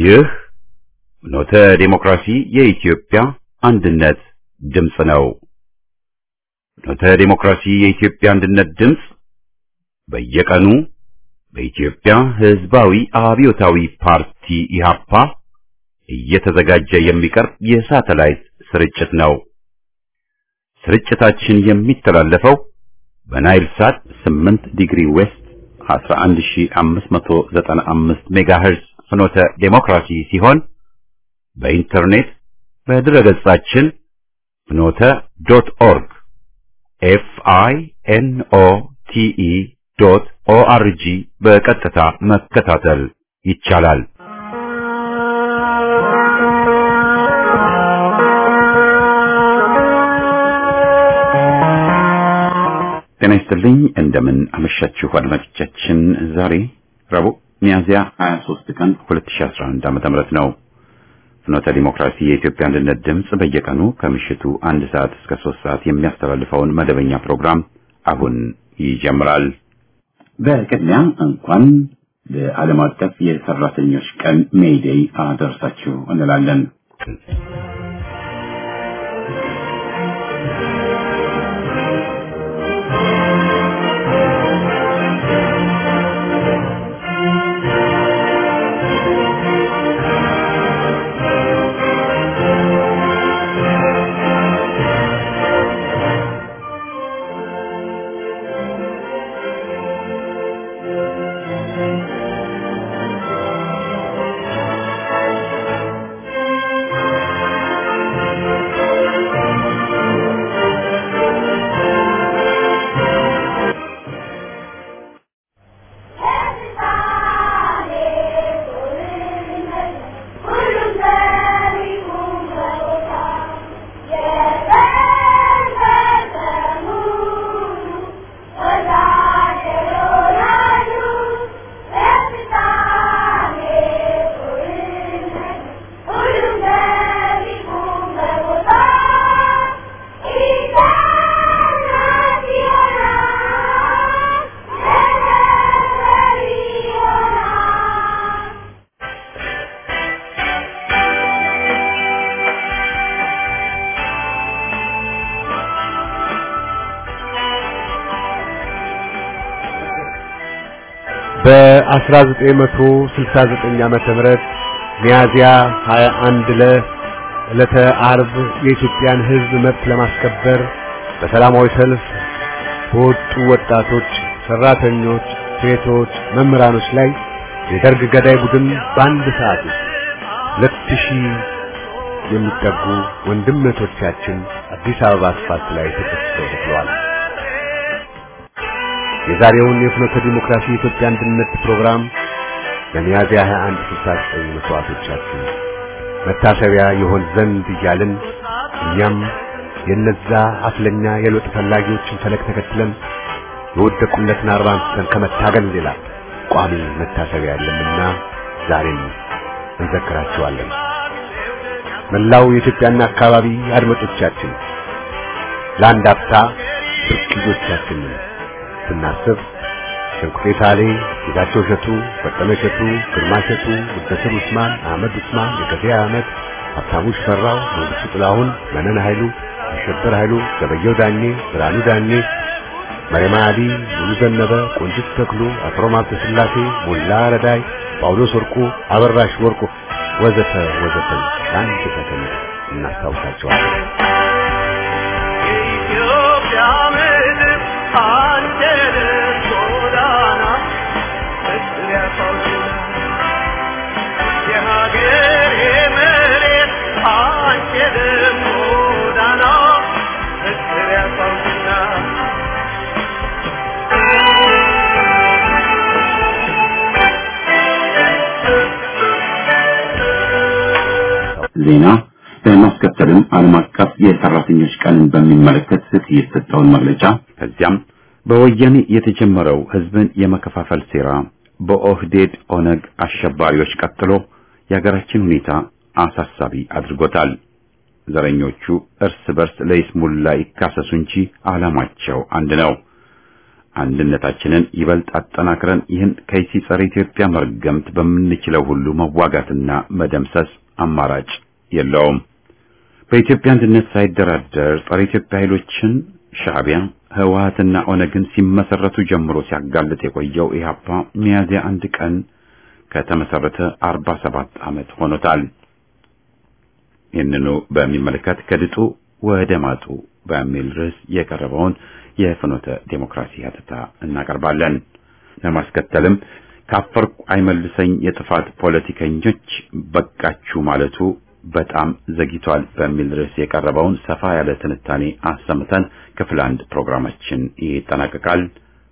ይህ ኖተ ዴሞክራሲ የኢትዮጵያ አንድነት ድምፅ ነው። ኖተ ዴሞክራሲ የኢትዮጵያ አንድነት ድምፅ በየቀኑ በኢትዮጵያ ሕዝባዊ አብዮታዊ ፓርቲ ኢህአፓ እየተዘጋጀ የሚቀርብ የሳተላይት ስርጭት ነው። ስርጭታችን የሚተላለፈው በናይል ሳት 8 ዲግሪ ዌስት 11595 ሜጋሄርዝ ፍኖተ ዴሞክራሲ ሲሆን በኢንተርኔት በድረገጻችን ፍኖተ ዶት ኦርግ ኤፍ አይ ኤን ኦ ቲ ኢ ዶት ኦ አር ጂ በቀጥታ መከታተል ይቻላል። ጤና ይስጥልኝ። እንደምን አመሻችሁ አድማጮቻችን። ዛሬ ረቡዕ ሚያዝያ 23 ቀን 2011 ዓ.ም ነው። ፍኖተ ዲሞክራሲ የኢትዮጵያ አንድነት ድምፅ በየቀኑ ከምሽቱ አንድ ሰዓት እስከ ሶስት ሰዓት የሚያስተላልፈውን መደበኛ ፕሮግራም አሁን ይጀምራል። በቅድሚያ እንኳን ለዓለም አቀፍ የሰራተኞች ቀን ሜይዴይ አደረሳችሁ እንላለን። በ1969 ዓመተ ምህረት ሚያዚያ 21 ለዕለተ አርብ የኢትዮጵያን ሕዝብ መብት ለማስከበር በሰላማዊ ሰልፍ በወጡ ወጣቶች፣ ሰራተኞች፣ ሴቶች፣ መምህራኖች ላይ የደርግ ገዳይ ቡድን በአንድ ሰዓት ውስጥ ሁለት ሺህ የሚጠጉ ወንድምቶቻችን አዲስ አበባ አስፋልት ላይ ተቀስፈው ተገድለዋል። የዛሬውን የፍኖተ ዲሞክራሲ የኢትዮጵያ አንድነት ፕሮግራም ለሚያዝያ 21 69 መስዋዕቶቻችን መታሰቢያ ይሆን ዘንድ እያልን እኛም የነዛ አፍለኛ የለውጥ ፈላጊዎችን ፈለግ ተከትለን የወደቁለትን አርባ አንስተን ከመታገል ሌላ ቋሚ መታሰቢያ የለምና ዛሬም እንዘክራቸዋለን። መላው የኢትዮጵያና አካባቢ አድማጮቻችን ለአንድ አፍታ ብርቅዮቻችንን ስናስብ ሸንቁጤ ሳሌ፣ ጌታቸው እሸቱ፣ በቀለ እሸቱ፣ ግርማ እሸቱ፣ ሙደስር ኡስማን፣ አህመድ ኡስማን፣ የገበያ አህመድ፣ ሀብታሙ ሽፈራው፣ መንግስቱ ጥላሁን፣ መነን ኃይሉ፣ አሸበር ኃይሉ፣ ገበየው ዳኜ፣ ብርሃኑ ዳኜ፣ መሪማ አሊ፣ ሙሉ ዘነበ፣ ቆንጅት ተክሉ፣ አፍሮም ሀብተ ስላሴ፣ ሞላ ረዳይ፣ ጳውሎስ ወርቁ፣ አበራሽ ወርቁ ወዘተ ወዘተ ለአንድ ሰከንድ እናስታውሳቸዋለን። የኢትዮጵያ ምድር አንተነህ ጎዳና ፍቅር ያፋውችና የሀገሬ መሬት አንተነህ ጎዳና ፍቅር ያፋውችና ዜና በማስከተልም ዓለም አቀፍ የሰራተኞች ቀንን በሚመለከት የተሰጠውን መግለጫ ከዚያም በወያኔ የተጀመረው ህዝብን የመከፋፈል ሴራ በኦህዴድ ኦነግ አሸባሪዎች ቀጥሎ የሀገራችን ሁኔታ አሳሳቢ አድርጎታል። ዘረኞቹ እርስ በርስ ለይስሙላ ይካሰሱ እንጂ ዓላማቸው አንድ ነው። አንድነታችንን ይበልጥ አጠናክረን ይህን ከይሲ ጸረ ኢትዮጵያ መርገምት በምንችለው ሁሉ መዋጋትና መደምሰስ አማራጭ የለውም። በኢትዮጵያ አንድነት ሳይደራደር ጸረ ኢትዮጵያ ኃይሎችን ሻዕቢያ፣ ህወሓትና ኦነግን ሲመሰረቱ ጀምሮ ሲያጋልጥ የቆየው ኢህአፓ ሚያዝያ አንድ ቀን ከተመሰረተ 47 ዓመት ሆኖታል። ይህንኑ በሚመለከት ከድጡ ወደ ማጡ በሚል ርዕስ የቀረበውን የፍኖተ ዴሞክራሲ ሀተታ እናቀርባለን። ለማስከተልም ካፈርኩ አይመልሰኝ የጥፋት ፖለቲከኞች በቃችሁ ማለቱ በጣም ዘግይቷል በሚል ርዕስ የቀረበውን ሰፋ ያለ ትንታኔ አሰምተን ክፍል አንድ ፕሮግራማችን ይጠናቀቃል።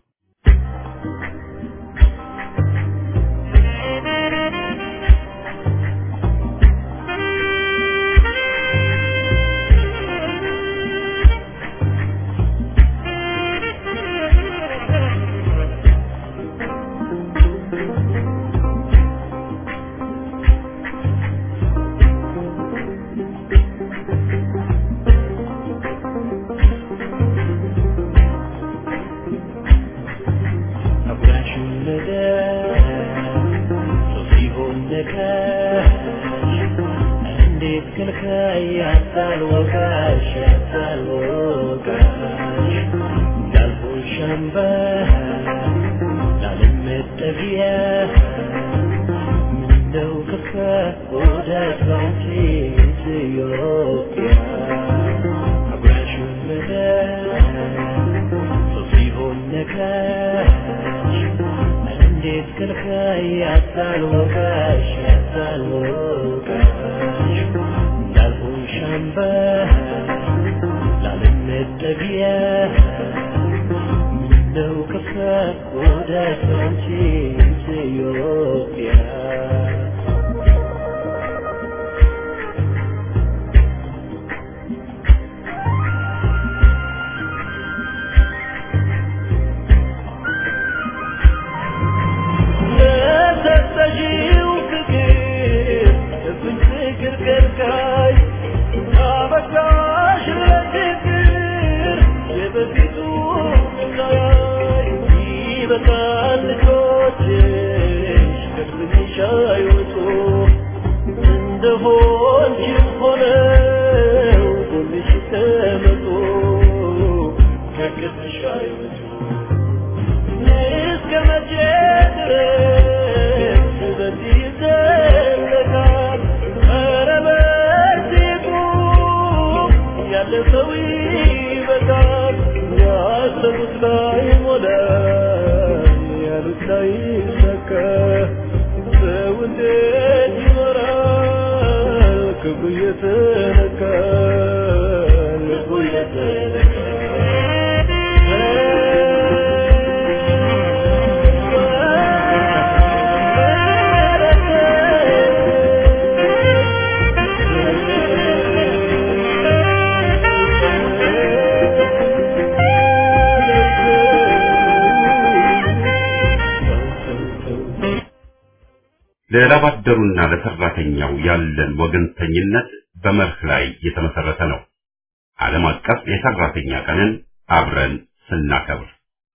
ለላባደሩና ለሰራተኛው ያለን ወገንተኝነት በመርህ ላይ የተመሰረተ ነው። ዓለም አቀፍ የሰራተኛ ቀንን አብረን ስናከብር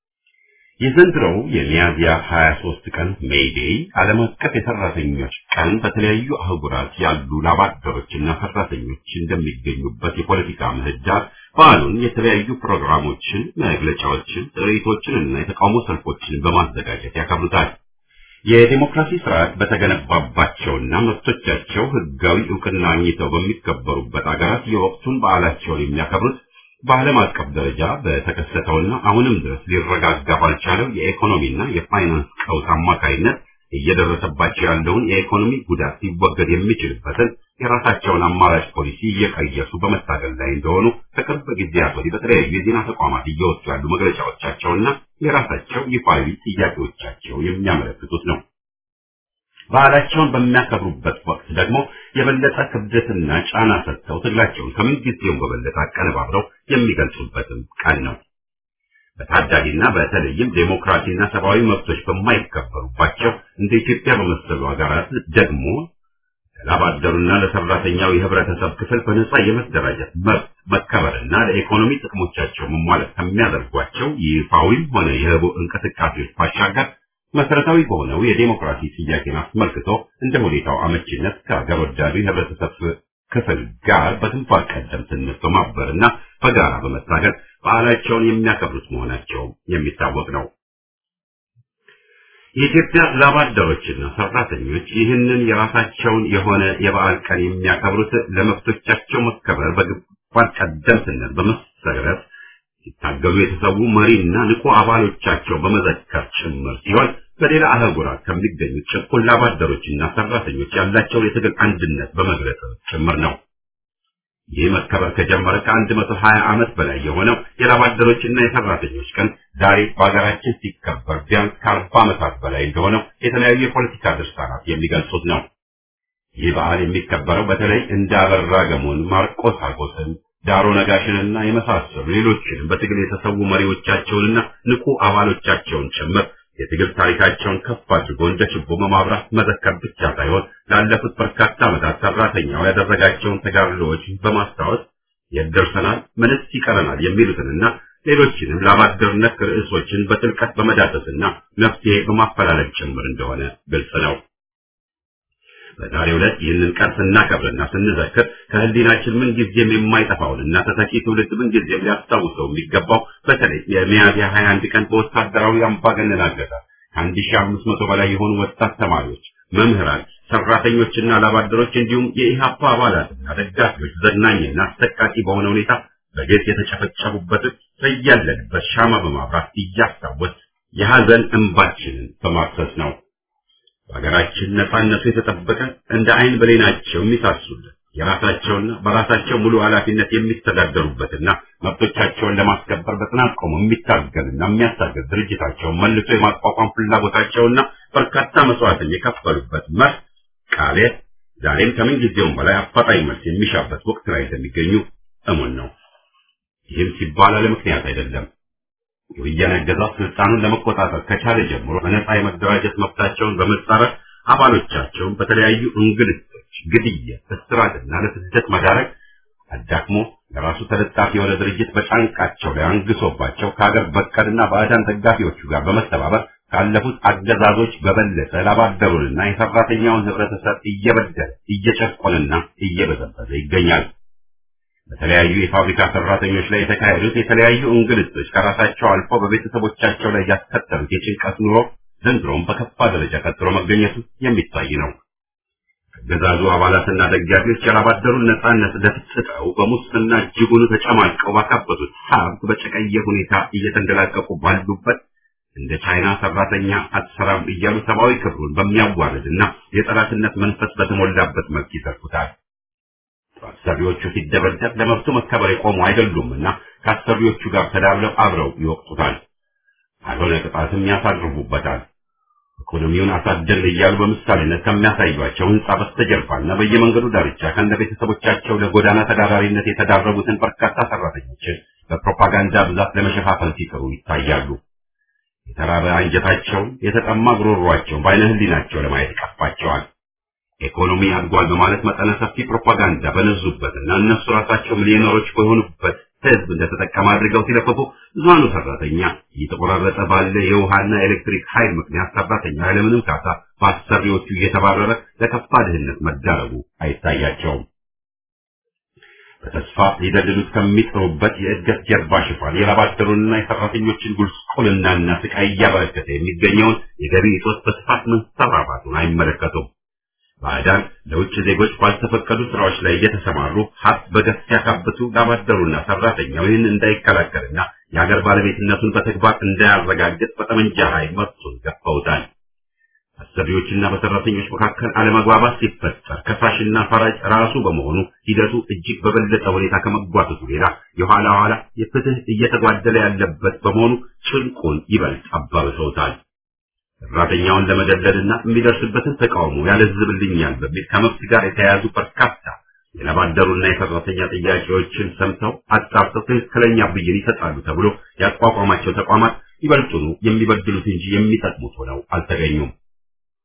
የዘንድሮው የሚያዝያ 23 ቀን ሜይዴይ ዓለም አቀፍ የሰራተኞች ቀን በተለያዩ አህጉራት ያሉ ላባደሮችና ሰራተኞች እንደሚገኙበት የፖለቲካ ምህዳር በዓሉን የተለያዩ ፕሮግራሞችን፣ መግለጫዎችን፣ ጥሪቶችን እና የተቃውሞ ሰልፎችን በማዘጋጀት ያከብሩታል። የዲሞክራሲ ስርዓት በተገነባባቸውና መብቶቻቸው ህጋዊ እውቅና አግኝተው በሚከበሩበት አገራት የወቅቱን በዓላቸውን የሚያከብሩት በዓለም አቀፍ ደረጃ በተከሰተውና አሁንም ድረስ ሊረጋጋ ባልቻለው የኢኮኖሚና የፋይናንስ ቀውስ አማካይነት እየደረሰባቸው ያለውን የኢኮኖሚ ጉዳት ሊወገድ የሚችልበትን የራሳቸውን አማራጭ ፖሊሲ እየቀየሱ በመታገል ላይ እንደሆኑ ከቅርብ ጊዜያት ወዲህ በተለያዩ የዜና ተቋማት እየወጡ ያሉ መግለጫዎቻቸውና የራሳቸው ይፋዊ ጥያቄዎቻቸው የሚያመለክቱት ነው። ባህላቸውን በሚያከብሩበት ወቅት ደግሞ የበለጠ ክብደትና ጫና ሰጥተው ትግላቸውን ከምን ጊዜውም በበለጠ አቀነባብረው የሚገልጹበትም ቀን ነው። በታዳጊና በተለይም ዴሞክራሲና ሰብአዊ መብቶች በማይከበሩባቸው እንደ ኢትዮጵያ በመሰሉ ሀገራት ደግሞ ለላባደሩና ለሰራተኛው የህብረተሰብ ክፍል በነጻ የመደራጀት መብት መከበርና ለኢኮኖሚ ጥቅሞቻቸው መሟላት ከሚያደርጓቸው ይፋዊም ሆነ የህቡ እንቅስቃሴዎች ባሻገር መሰረታዊ በሆነው የዴሞክራሲ ጥያቄን አስመልክቶ እንደ ሁኔታው አመቺነት ከሀገር ወዳዱ የህብረተሰብ ክፍል ጋር በግንባር ቀደምትነት በማበርና በጋራ በመታገል በዓላቸውን የሚያከብሩት መሆናቸው የሚታወቅ ነው። የኢትዮጵያ ላባደሮችና ሰራተኞች ይህንን የራሳቸውን የሆነ የበዓል ቀን የሚያከብሩት ለመብቶቻቸው መከበር በግንባር ቀደምትነት በመሰረት ሲታገሉ የተሰዉ መሪና ንቁ አባሎቻቸው በመዘከር ጭምር ሲሆን በሌላ አህጉራት ከሚገኙ ጭቁን ላባደሮችና ሰራተኞች ያላቸውን የትግል አንድነት በመግለጽ ጭምር ነው። ይህ መከበር ከጀመረ ከአንድ መቶ ሀያ ዓመት በላይ የሆነው የላባደሮችና የሰራተኞች ቀን ዛሬ በሀገራችን ሲከበር ቢያንስ ከአርባ ዓመታት በላይ እንደሆነው የተለያዩ የፖለቲካ ድርሳናት የሚገልጹት ነው። ይህ በዓል የሚከበረው በተለይ እንደ አበራ ገሞን፣ ማርቆስ አጎስን፣ ዳሮ ነጋሽንና የመሳሰሉ ሌሎችንም በትግል የተሰዉ መሪዎቻቸውንና ንቁ አባሎቻቸውን ጭምር የትግል ታሪካቸውን ከፍ አድርጎ እንደ ችቦ በማብራት መዘከር ብቻ ሳይሆን ላለፉት በርካታ ዓመታት ሰራተኛው ያደረጋቸውን ተጋድሎዎች በማስታወስ የት ደርሰናል፣ ምንስ ይቀረናል የሚሉትንና ሌሎችንም ለአባደርነት ርዕሶችን በጥልቀት በመዳሰስና መፍትሄ በማፈላለግ ጭምር እንደሆነ ግልጽ ነው። በዛሬው ዕለት ይህንን ቀን ስናከብርና ስንዘክር ከህሊናችን ምን ጊዜም የማይጠፋውንና ተተኪ ትውልድ ምን ጊዜም ሊያስታውሰው የሚገባው በተለይ የሚያዝያ 21 ቀን በወታደራዊ አምባገነን አገዛዝ ከአንድ ሺህ አምስት መቶ በላይ የሆኑ ወጣት ተማሪዎች፣ መምህራን፣ ሰራተኞችና ላባደሮች እንዲሁም የኢህአፓ አባላትና ደጋፊዎች ዘግናኝና አሰቃቂ በሆነ ሁኔታ በግፍ የተጨፈጨፉበትን በያለንበት ሻማ በማብራት እያስታወስ የሐዘን እንባችንን በማፍሰስ ነው። በሀገራችን ነጻነቱ የተጠበቀ እንደ አይን ብሌናቸው የሚሳሱለት የራሳቸውና በራሳቸው ሙሉ ኃላፊነት የሚተዳደሩበትና መብቶቻቸውን ለማስከበር በጽናት ቆሞ የሚታገልና የሚያሳገር ድርጅታቸውን መልሶ የማቋቋም ፍላጎታቸውና በርካታ መስዋዕትን የከፈሉበት መርህ ቃሌ ዛሬም ከምን ጊዜውም በላይ አፋጣኝ መልስ የሚሻበት ወቅት ላይ እንደሚገኙ እሙን ነው። ይህም ሲባል አለ ምክንያት አይደለም። የወያኔ አገዛዝ ስልጣኑን ለመቆጣጠር ከቻለ ጀምሮ በነጻ የመደራጀት መብታቸውን በመጻረር አባሎቻቸውን በተለያዩ እንግልቶች፣ ግድያ፣ እስራትና ለስደት መዳረግ አዳክሞ ለራሱ ተለጣፊ የሆነ ድርጅት በጫንቃቸው ላይ አንግሶባቸው ከሀገር በቀልና ባዕዳን ደጋፊዎቹ ጋር በመተባበር ካለፉት አገዛዞች በበለጠ ላባደሩንና የሰራተኛውን ህብረተሰብ እየበደለ እየጨቆንና እየበዘበዘ ይገኛል። በተለያዩ የፋብሪካ ሰራተኞች ላይ የተካሄዱት የተለያዩ እንግልቶች ከራሳቸው አልፎ በቤተሰቦቻቸው ላይ ያስከተሉት የጭንቀት ኑሮ ዘንድሮም በከፋ ደረጃ ቀጥሎ መገኘቱ የሚታይ ነው። አገዛዙ አባላትና ደጋፊዎች ያላባደሩን ነጻነት ደፍጥጠው በሙስና እጅጉን ተጨማልቀው ባካበቱት ሀብት በጨቀየ ሁኔታ እየተንደላቀቁ ባሉበት እንደ ቻይና ሰራተኛ አትሰራም እያሉ ሰብአዊ ክብሩን በሚያዋርድና የጠላትነት መንፈስ በተሞላበት መልክ ይዘርፉታል። አሰሪዎቹ ሲደበደብ ለመብቱ መከበር የቆሙ አይደሉምና ከአሰሪዎቹ ጋር ተዳብለው አብረው ይወቅጡታል። አልሆነ ቅጣትም ያሳርፉበታል። ኢኮኖሚውን አሳደግን እያሉ በምሳሌነት ከሚያሳዩቸው ህንጻ በስተጀርባና በየመንገዱ ዳርቻ ከነ ቤተሰቦቻቸው ለጎዳና ተዳዳሪነት የተዳረጉትን በርካታ ሰራተኞችን በፕሮፓጋንዳ ብዛት ለመሸፋፈን ሲጥሩ ይታያሉ። የተራበ አንጀታቸውን፣ የተጠማ ጉሮሯቸውን በዓይነ ህሊናቸው ለማየት ይቀፋቸዋል። ኢኮኖሚ አድጓል በማለት መጠነ ሰፊ ፕሮፓጋንዳ በነዙበትና እነሱ ራሳቸው ሚሊዮነሮች በሆኑበት ህዝብ እንደተጠቀመ አድርገው ሲለፈፉ ብዙሃኑ ሰራተኛ እየተቆራረጠ ባለ የውሃና ኤሌክትሪክ ኃይል ምክንያት ሰራተኛ ያለምንም ካሳ በአሰሪዎቹ እየተባረረ ለከፋ ድህነት መዳረጉ አይታያቸውም። በተስፋ ሊደልሉት ከሚጥሩበት የእድገት ጀርባ ሽፋን የላባደሩንና የሰራተኞችን ጉስቁልናና ስቃይ እያበረከተ የሚገኘውን የገቢ እጦት በስፋት መንሰራፋቱን አይመለከቱም። ባዕዳን ለውጭ ዜጎች ባልተፈቀዱ ስራዎች ላይ እየተሰማሩ ሀብት በገፍ ሲያካብቱ ላባደሩና ሰራተኛው ይህን እንዳይከላከልና የሀገር ባለቤትነቱን በተግባር እንዳያረጋግጥ በጠመንጃ ኃይል መብቱን ገፈውታል። አሰሪዎችና በሰራተኞች መካከል አለመግባባት ሲፈጠር ከሳሽና ፈራጅ ራሱ በመሆኑ ሂደቱ እጅግ በበለጠ ሁኔታ ከመጓተቱ ሌላ የኋላ ኋላ የፍትህ እየተጓደለ ያለበት በመሆኑ ጭንቁን ይበልጥ አባብሰውታል። ሰራተኛውን ለመደለልና የሚደርስበትን ተቃውሞ ያለዝብልኛል በሚል ከመብት ጋር የተያያዙ በርካታ የላባደሩና የሰራተኛ ጥያቄዎችን ሰምተው አጣርተው ትክክለኛ ብይን ይሰጣሉ ተብሎ ያቋቋማቸው ተቋማት ይበልጡኑ የሚበድሉት እንጂ የሚጠቅሙት ሆነው አልተገኙም።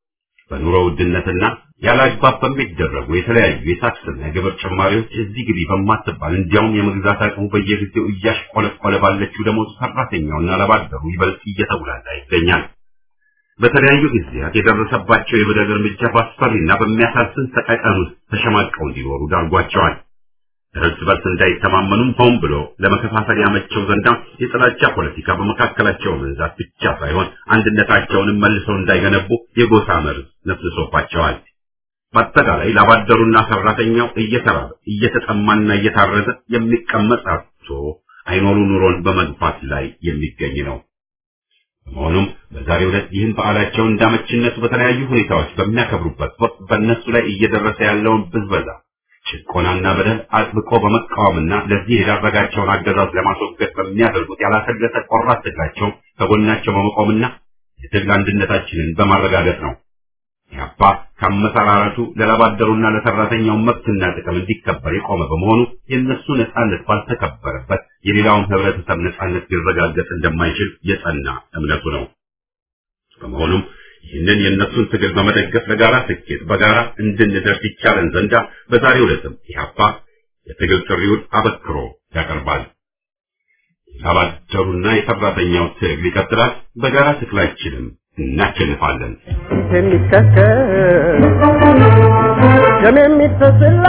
በኑሮ ውድነትና ያለ አግባብ በሚደረጉ የተለያዩ የታክስና የግብር ጭማሪዎች እዚህ ግቢ በማትባል እንዲያውም የመግዛት አቅሙ በየጊዜው እያሽቆለቆለ ባለችው ደሞዝ ሰራተኛውና ለባደሩ ይበልጥ እየተጉላላ ይገኛል። በተለያዩ ጊዜያት የደረሰባቸው የበደል እርምጃ በአስፈሪና በሚያሳዝን ሰቀቀን ውስጥ ተሸማቀው እንዲኖሩ ዳርጓቸዋል። እርስ በርስ እንዳይተማመኑም ሆን ብሎ ለመከፋፈል ያመቸው ዘንዳ የጥላቻ ፖለቲካ በመካከላቸው መንዛት ብቻ ሳይሆን አንድነታቸውንም መልሰው እንዳይገነቡ የጎሳ መርዝ ነፍስሶባቸዋል። በአጠቃላይ ላባደሩና ሰራተኛው እየተራበ እየተጠማና እየታረዘ የሚቀመጥ አጥቶ አይኖሩ ኑሮን በመግፋት ላይ የሚገኝ ነው። በመሆኑም በዛሬው ዕለት ይህን በዓላቸውን እንዳመችነቱ በተለያዩ ሁኔታዎች በሚያከብሩበት ወቅት በእነሱ ላይ እየደረሰ ያለውን ብዝበዛ፣ ጭቆናና በደል አጥብቆ በመቃወምና ለዚህ የዳረጋቸውን አገዛዝ ለማስወገድ በሚያደርጉት ያላሰለሰ ቆራጥ ትግላቸው ከጎናቸው በመቆምና የትግል አንድነታችንን በማረጋገጥ ነው። ኢህአፓ ከአመሰራረቱ ለላባደሩና ለሰራተኛው መብትና ጥቅም እንዲከበር የቆመ በመሆኑ የእነሱ ነጻነት ባልተከበረበት የሌላውን ህብረተሰብ ነጻነት ሊረጋገጥ እንደማይችል የጸና እምነቱ ነው። በመሆኑም ይህንን የእነሱን ትግል በመደገፍ ለጋራ ስኬት በጋራ እንድንደርስ ይቻለን ዘንዳ በዛሬው ዕለትም ኢህአፓ የትግል ጥሪውን አበክሮ ያቀርባል። የላባደሩና የሰራተኛው ትግል ይቀጥላል። በጋራ ትግላችንም እናሸንፋለን። የሚከተል ደም የሚፈስላ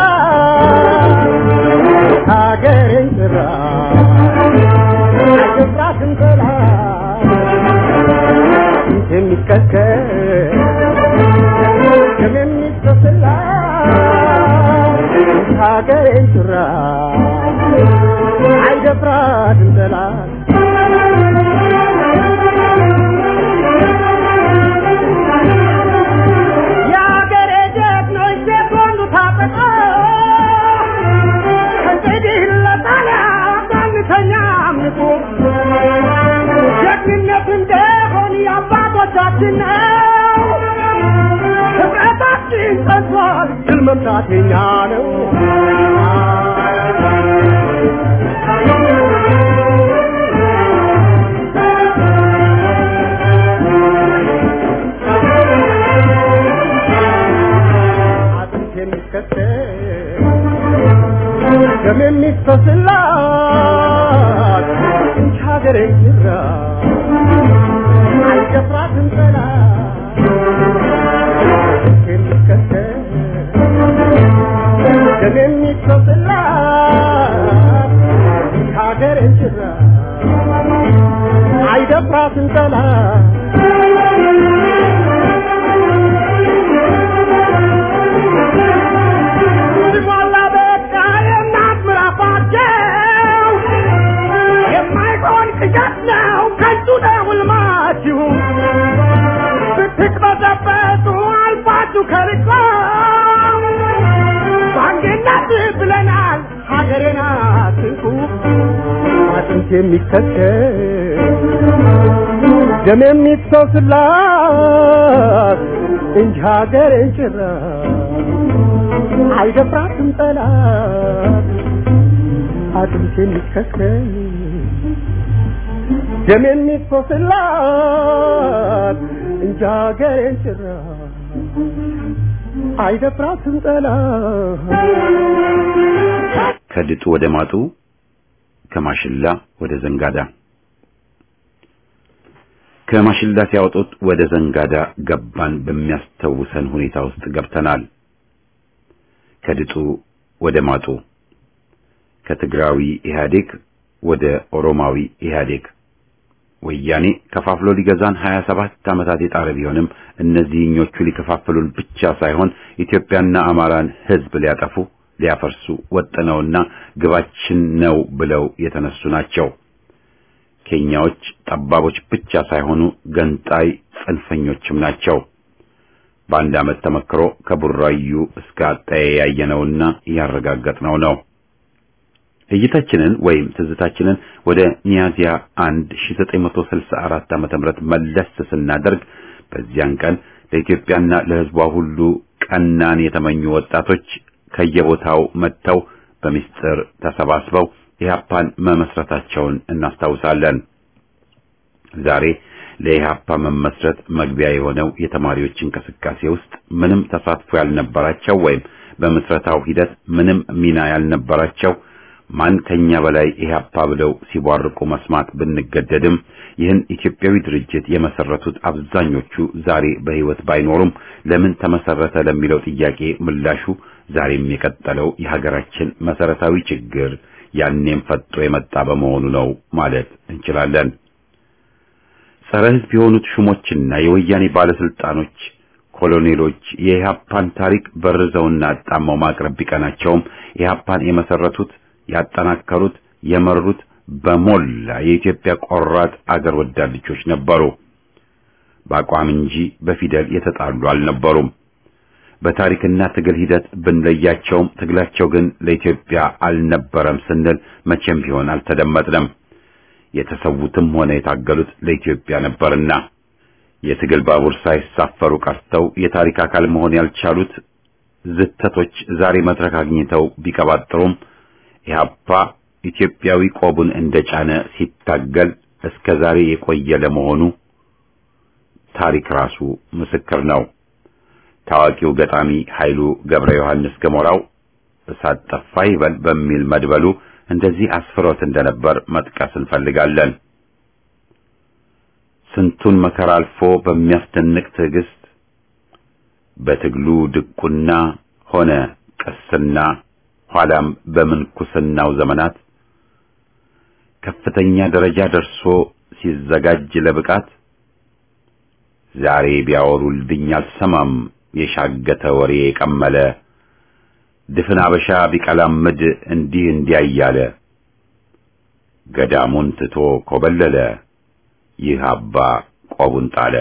ሀገሬን ጥራ አይገባትም ጥላ የሚከተል ደም የሚፈስላ ሀገሬን ጥራ አይደፍራትም ጠላት የአገሬ ጀግኖች ሴት ወንዱ ታጠቀ ከእንግዲህ ለጣሊያ ባንተኛ አምልኮ ጀግንነት እንደሆን የአባቶቻችን ነው። ህብረታችን ጸንቷል፣ ድል መምታት የኛ ነው። አጥንት የሚከተል ደም የሚፈስላት እንጂ ሀገሬ ይራ አይደፍራትም ጠላት የሚከተል ደም የሚፈስላት እንጂ ሀገሬ ይራ አይደፍራትም ጠላት ሲሟላ በቃ የእናት ምራፋቸው የማይሆን ቅዠት ነው ከንቱ ነው ሕልማችሁ ስትቅበዘበዙ አልፋችሁ ከርቆ በአንድነት ብለናል ሀገሬን አትንኩ አጥንት የሚከተል ደም የሚፈስላት እንጂ ሀገሬን ጭራ አይደፍራትም ጠላት አጥንት የሚከተል ደም የሚፈስላት እንጂ ሀገሬን ጭራ አይደፍራትም ጠላት ከድጡ ወደ ማጡ ከማሽላ ወደ ዘንጋዳ ከማሽላ ሲያወጡት ወደ ዘንጋዳ ገባን በሚያስተውሰን ሁኔታ ውስጥ ገብተናል። ከድጡ ወደ ማጡ ከትግራዊ ኢህአዴግ ወደ ኦሮማዊ ኢህአዴግ ወያኔ ከፋፍሎ ሊገዛን 27 ዓመታት የጣረ ቢሆንም እነዚህኞቹ ሊከፋፍሉን ብቻ ሳይሆን ኢትዮጵያና አማራን ሕዝብ ሊያጠፉ ሊያፈርሱ ወጥነውና ግባችን ነው ብለው የተነሱ ናቸው። ኬንያዎች ጠባቦች ብቻ ሳይሆኑ ገንጣይ ጽንፈኞችም ናቸው። በአንድ ዓመት ተመክሮ ከቡራዩ እስከ አጣዬ ያየነውና ያረጋገጥነው ነው። እይታችንን ወይም ትዝታችንን ወደ ሚያዚያ 1 1964 ዓመተ ምህረት መለስ ስናደርግ በዚያን ቀን ለኢትዮጵያና ለሕዝቧ ሁሉ ቀናን የተመኙ ወጣቶች ከየቦታው መጥተው በምስጢር ተሰባስበው ኢህአፓን መመስረታቸውን እናስታውሳለን። ዛሬ ለኢህአፓ መመስረት መግቢያ የሆነው የተማሪዎች እንቅስቃሴ ውስጥ ምንም ተሳትፎ ያልነበራቸው ወይም በምስረታው ሂደት ምንም ሚና ያልነበራቸው ማን ከኛ በላይ ኢህአፓ ብለው ሲቧርቁ መስማት ብንገደድም ይህን ኢትዮጵያዊ ድርጅት የመሰረቱት አብዛኞቹ ዛሬ በህይወት ባይኖሩም ለምን ተመሰረተ ለሚለው ጥያቄ ምላሹ ዛሬም የቀጠለው የሀገራችን መሰረታዊ ችግር ያኔም ፈጦ የመጣ በመሆኑ ነው ማለት እንችላለን። ጸረ ህዝብ የሆኑት ሹሞችና የወያኔ ባለስልጣኖች ኮሎኔሎች የኢህአፓን ታሪክ በርዘውና አጣመው ማቅረብ ቢቀናቸውም ኢህአፓን የመሰረቱት ያጠናከሩት የመሩት በሞላ የኢትዮጵያ ቆራጥ አገር ወዳድ ልጆች ነበሩ። በአቋም እንጂ በፊደል የተጣሉ አልነበሩም። በታሪክና ትግል ሂደት ብንለያቸውም ትግላቸው ግን ለኢትዮጵያ አልነበረም ስንል መቼም ቢሆን አልተደመጥንም። የተሰዉትም ሆነ የታገሉት ለኢትዮጵያ ነበርና የትግል ባቡር ሳይሳፈሩ ቀርተው የታሪክ አካል መሆን ያልቻሉት ዝተቶች ዛሬ መድረክ አግኝተው ቢቀባጥሩም ኢህአፓ ኢትዮጵያዊ ቆቡን እንደጫነ ሲታገል እስከ ዛሬ የቆየ ለመሆኑ ታሪክ ራሱ ምስክር ነው። ታዋቂው ገጣሚ ኃይሉ ገብረ ዮሐንስ ገሞራው እሳት ጠፋ ይበል በሚል መድበሉ እንደዚህ አስፍሮት እንደነበር መጥቀስ እንፈልጋለን። ስንቱን መከራ አልፎ በሚያስደንቅ ትዕግስት በትግሉ ድቁና ሆነ ቅስና ኋላም በምንኩስናው ዘመናት ከፍተኛ ደረጃ ደርሶ ሲዘጋጅ ለብቃት ዛሬ ቢያወሩልኝ አልሰማም የሻገተ ወሬ የቀመለ ድፍን አበሻ ቢቀላምድ እንዲህ እንዲያ እያለ ገዳሙን ትቶ ኮበለለ ይህ አባ ቆቡን ጣለ።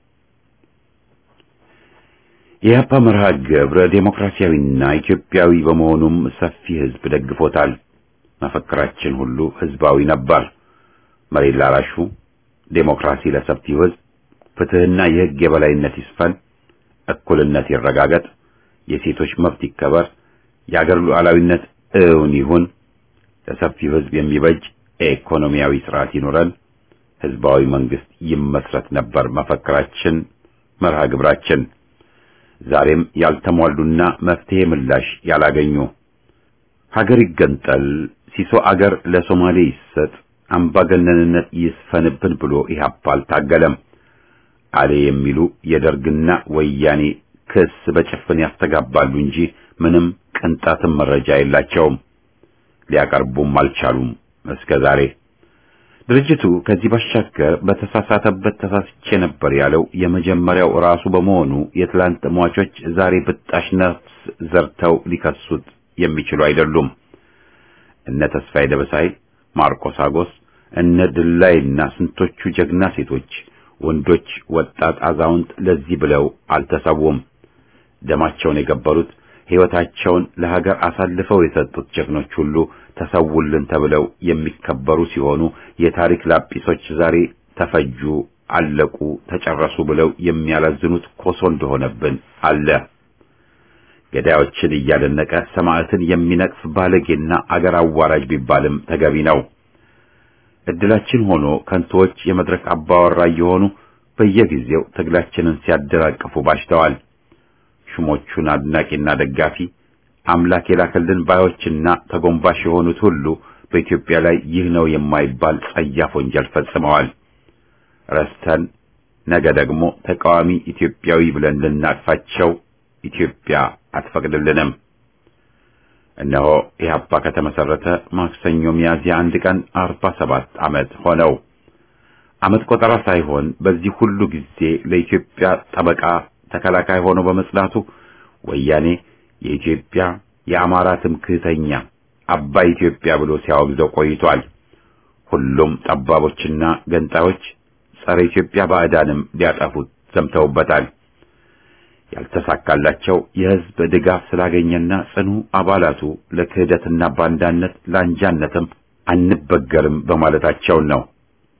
የአባ መርሃ ግብረ ዴሞክራሲያዊና ኢትዮጵያዊ በመሆኑም ሰፊ ሕዝብ ደግፎታል። መፈክራችን ሁሉ ሕዝባዊ ነበር። መሬት ላራሹ፣ ዴሞክራሲ ለሰፊው ሕዝብ፣ ፍትሕና የሕግ የበላይነት ይስፈን፣ እኩልነት ይረጋገጥ፣ የሴቶች መብት ይከበር፣ የአገር ሉዓላዊነት እውን ይሁን፣ ለሰፊው ሕዝብ የሚበጅ ኢኮኖሚያዊ ስርዓት ይኑረን፣ ሕዝባዊ መንግስት ይመስረት ነበር መፈክራችን፣ መርሃ ግብራችን። ዛሬም ያልተሟሉና መፍትሄ ምላሽ ያላገኙ ሀገር ይገንጠል፣ ሲሶ አገር ለሶማሌ ይሰጥ፣ አምባገነንነት ይስፈንብን ብሎ ኢህአፓ አልታገለም። አሌ የሚሉ የደርግና ወያኔ ክስ በጭፍን ያስተጋባሉ እንጂ ምንም ቅንጣትም መረጃ የላቸውም። ሊያቀርቡም አልቻሉም እስከ ዛሬ። ድርጅቱ ከዚህ ባሻገር በተሳሳተበት ተሳስቼ ነበር ያለው የመጀመሪያው ራሱ በመሆኑ የትላንት ሟቾች ዛሬ ብጣሽ ነፍስ ዘርተው ሊከሱት የሚችሉ አይደሉም። እነ ተስፋዬ ደበሳይ፣ ማርቆስ አጎስ፣ እነ ድላይና ስንቶቹ ጀግና ሴቶች፣ ወንዶች፣ ወጣት፣ አዛውንት ለዚህ ብለው አልተሰዉም። ደማቸውን የገበሩት ሕይወታቸውን ለሀገር አሳልፈው የሰጡት ጀግኖች ሁሉ ተሰውልን ተብለው የሚከበሩ ሲሆኑ የታሪክ ላጲሶች ዛሬ ተፈጁ፣ አለቁ፣ ተጨረሱ ብለው የሚያላዝኑት ኮሶ እንደሆነብን አለ። ገዳዮችን እያደነቀ ሰማዕትን የሚነቅፍ ባለጌና አገር አዋራጅ ቢባልም ተገቢ ነው። እድላችን ሆኖ ከንቶዎች የመድረክ አባወራ እየሆኑ በየጊዜው ትግላችንን ሲያደናቅፉ ባሽተዋል። ሹሞቹን አድናቂና ደጋፊ አምላክ የላከልን ባዮችና ተጎንባሽ የሆኑት ሁሉ በኢትዮጵያ ላይ ይህ ነው የማይባል ጸያፍ ወንጀል ፈጽመዋል። ረስተን ነገ ደግሞ ተቃዋሚ ኢትዮጵያዊ ብለን ልናቅፋቸው ኢትዮጵያ አትፈቅድልንም። እነሆ ኢህአፓ ከተመሰረተ ማክሰኞ ሚያዝያ አንድ ቀን አርባ ሰባት ዓመት ሆነው። ዓመት ቆጠራ ሳይሆን በዚህ ሁሉ ጊዜ ለኢትዮጵያ ጠበቃ ተከላካይ ሆኖ በመጽናቱ ወያኔ የኢትዮጵያ የአማራ ትምክህተኛ አባይ ኢትዮጵያ ብሎ ሲያወግዘው ቆይቷል። ሁሉም ጠባቦችና ገንጣዮች ጸረ ኢትዮጵያ ባዕዳንም ሊያጠፉት ዘምተውበታል። ያልተሳካላቸው የሕዝብ ድጋፍ ስላገኘና ጽኑ አባላቱ ለክህደትና ባንዳነት ለአንጃነትም አንበገርም በማለታቸውን ነው።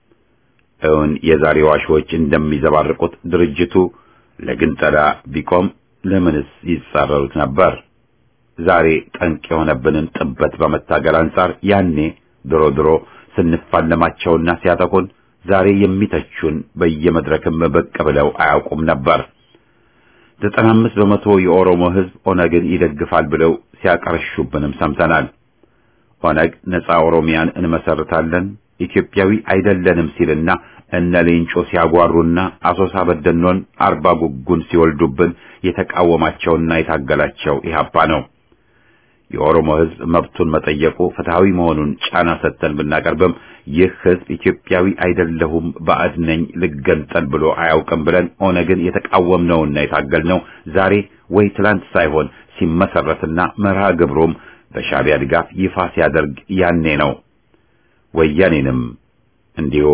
እውን የዛሬ ዋሾች እንደሚዘባርቁት ድርጅቱ ለግንጠላ ቢቆም ለምንስ ይጻረሩት ነበር? ዛሬ ጠንቅ የሆነብንን ጥበት በመታገል አንጻር ያኔ ድሮ ድሮ ስንፋለማቸውና ሲያጠቁን ዛሬ የሚተቹን በየመድረክም ብቅ ብለው አያውቁም ነበር። ዘጠና አምስት በመቶ የኦሮሞ ሕዝብ ኦነግን ይደግፋል ብለው ሲያቀርሹብንም ሰምተናል። ኦነግ ነፃ ኦሮሚያን እንመሰርታለን ኢትዮጵያዊ አይደለንም ሲልና እነ ሌንጮ ሲያጓሩና አሶሳ በደኖን አርባ ጉጉን ሲወልዱብን የተቃወማቸውና የታገላቸው ኢህአፓ ነው። የኦሮሞ ሕዝብ መብቱን መጠየቁ ፍትሃዊ መሆኑን ጫና ሰጥተን ብናቀርብም ይህ ሕዝብ ኢትዮጵያዊ አይደለሁም ባዕድ ነኝ ልገንጠል ብሎ አያውቅም ብለን ኦነግን የተቃወምነውና የታገልነው ዛሬ ወይ ትላንት ሳይሆን ሲመሰረትና መርሃ ግብሩም በሻዕቢያ ድጋፍ ይፋ ሲያደርግ ያኔ ነው። ወያኔንም እንዲሁ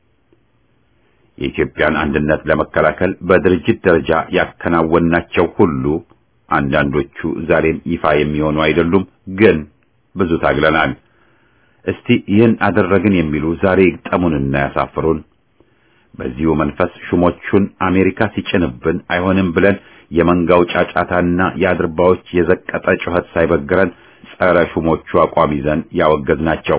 የኢትዮጵያን አንድነት ለመከላከል በድርጅት ደረጃ ያከናወናቸው ሁሉ አንዳንዶቹ ዛሬም ይፋ የሚሆኑ አይደሉም፣ ግን ብዙ ታግለናል። እስቲ ይህን አደረግን የሚሉ ዛሬ ይግጠሙንና ያሳፍሩን። በዚሁ መንፈስ ሹሞቹን አሜሪካ ሲጭንብን አይሆንም ብለን የመንጋው ጫጫታና የአድርባዎች የዘቀጠ ጩኸት ሳይበግረን ጸረ ሹሞቹ አቋም ይዘን ያወገዝናቸው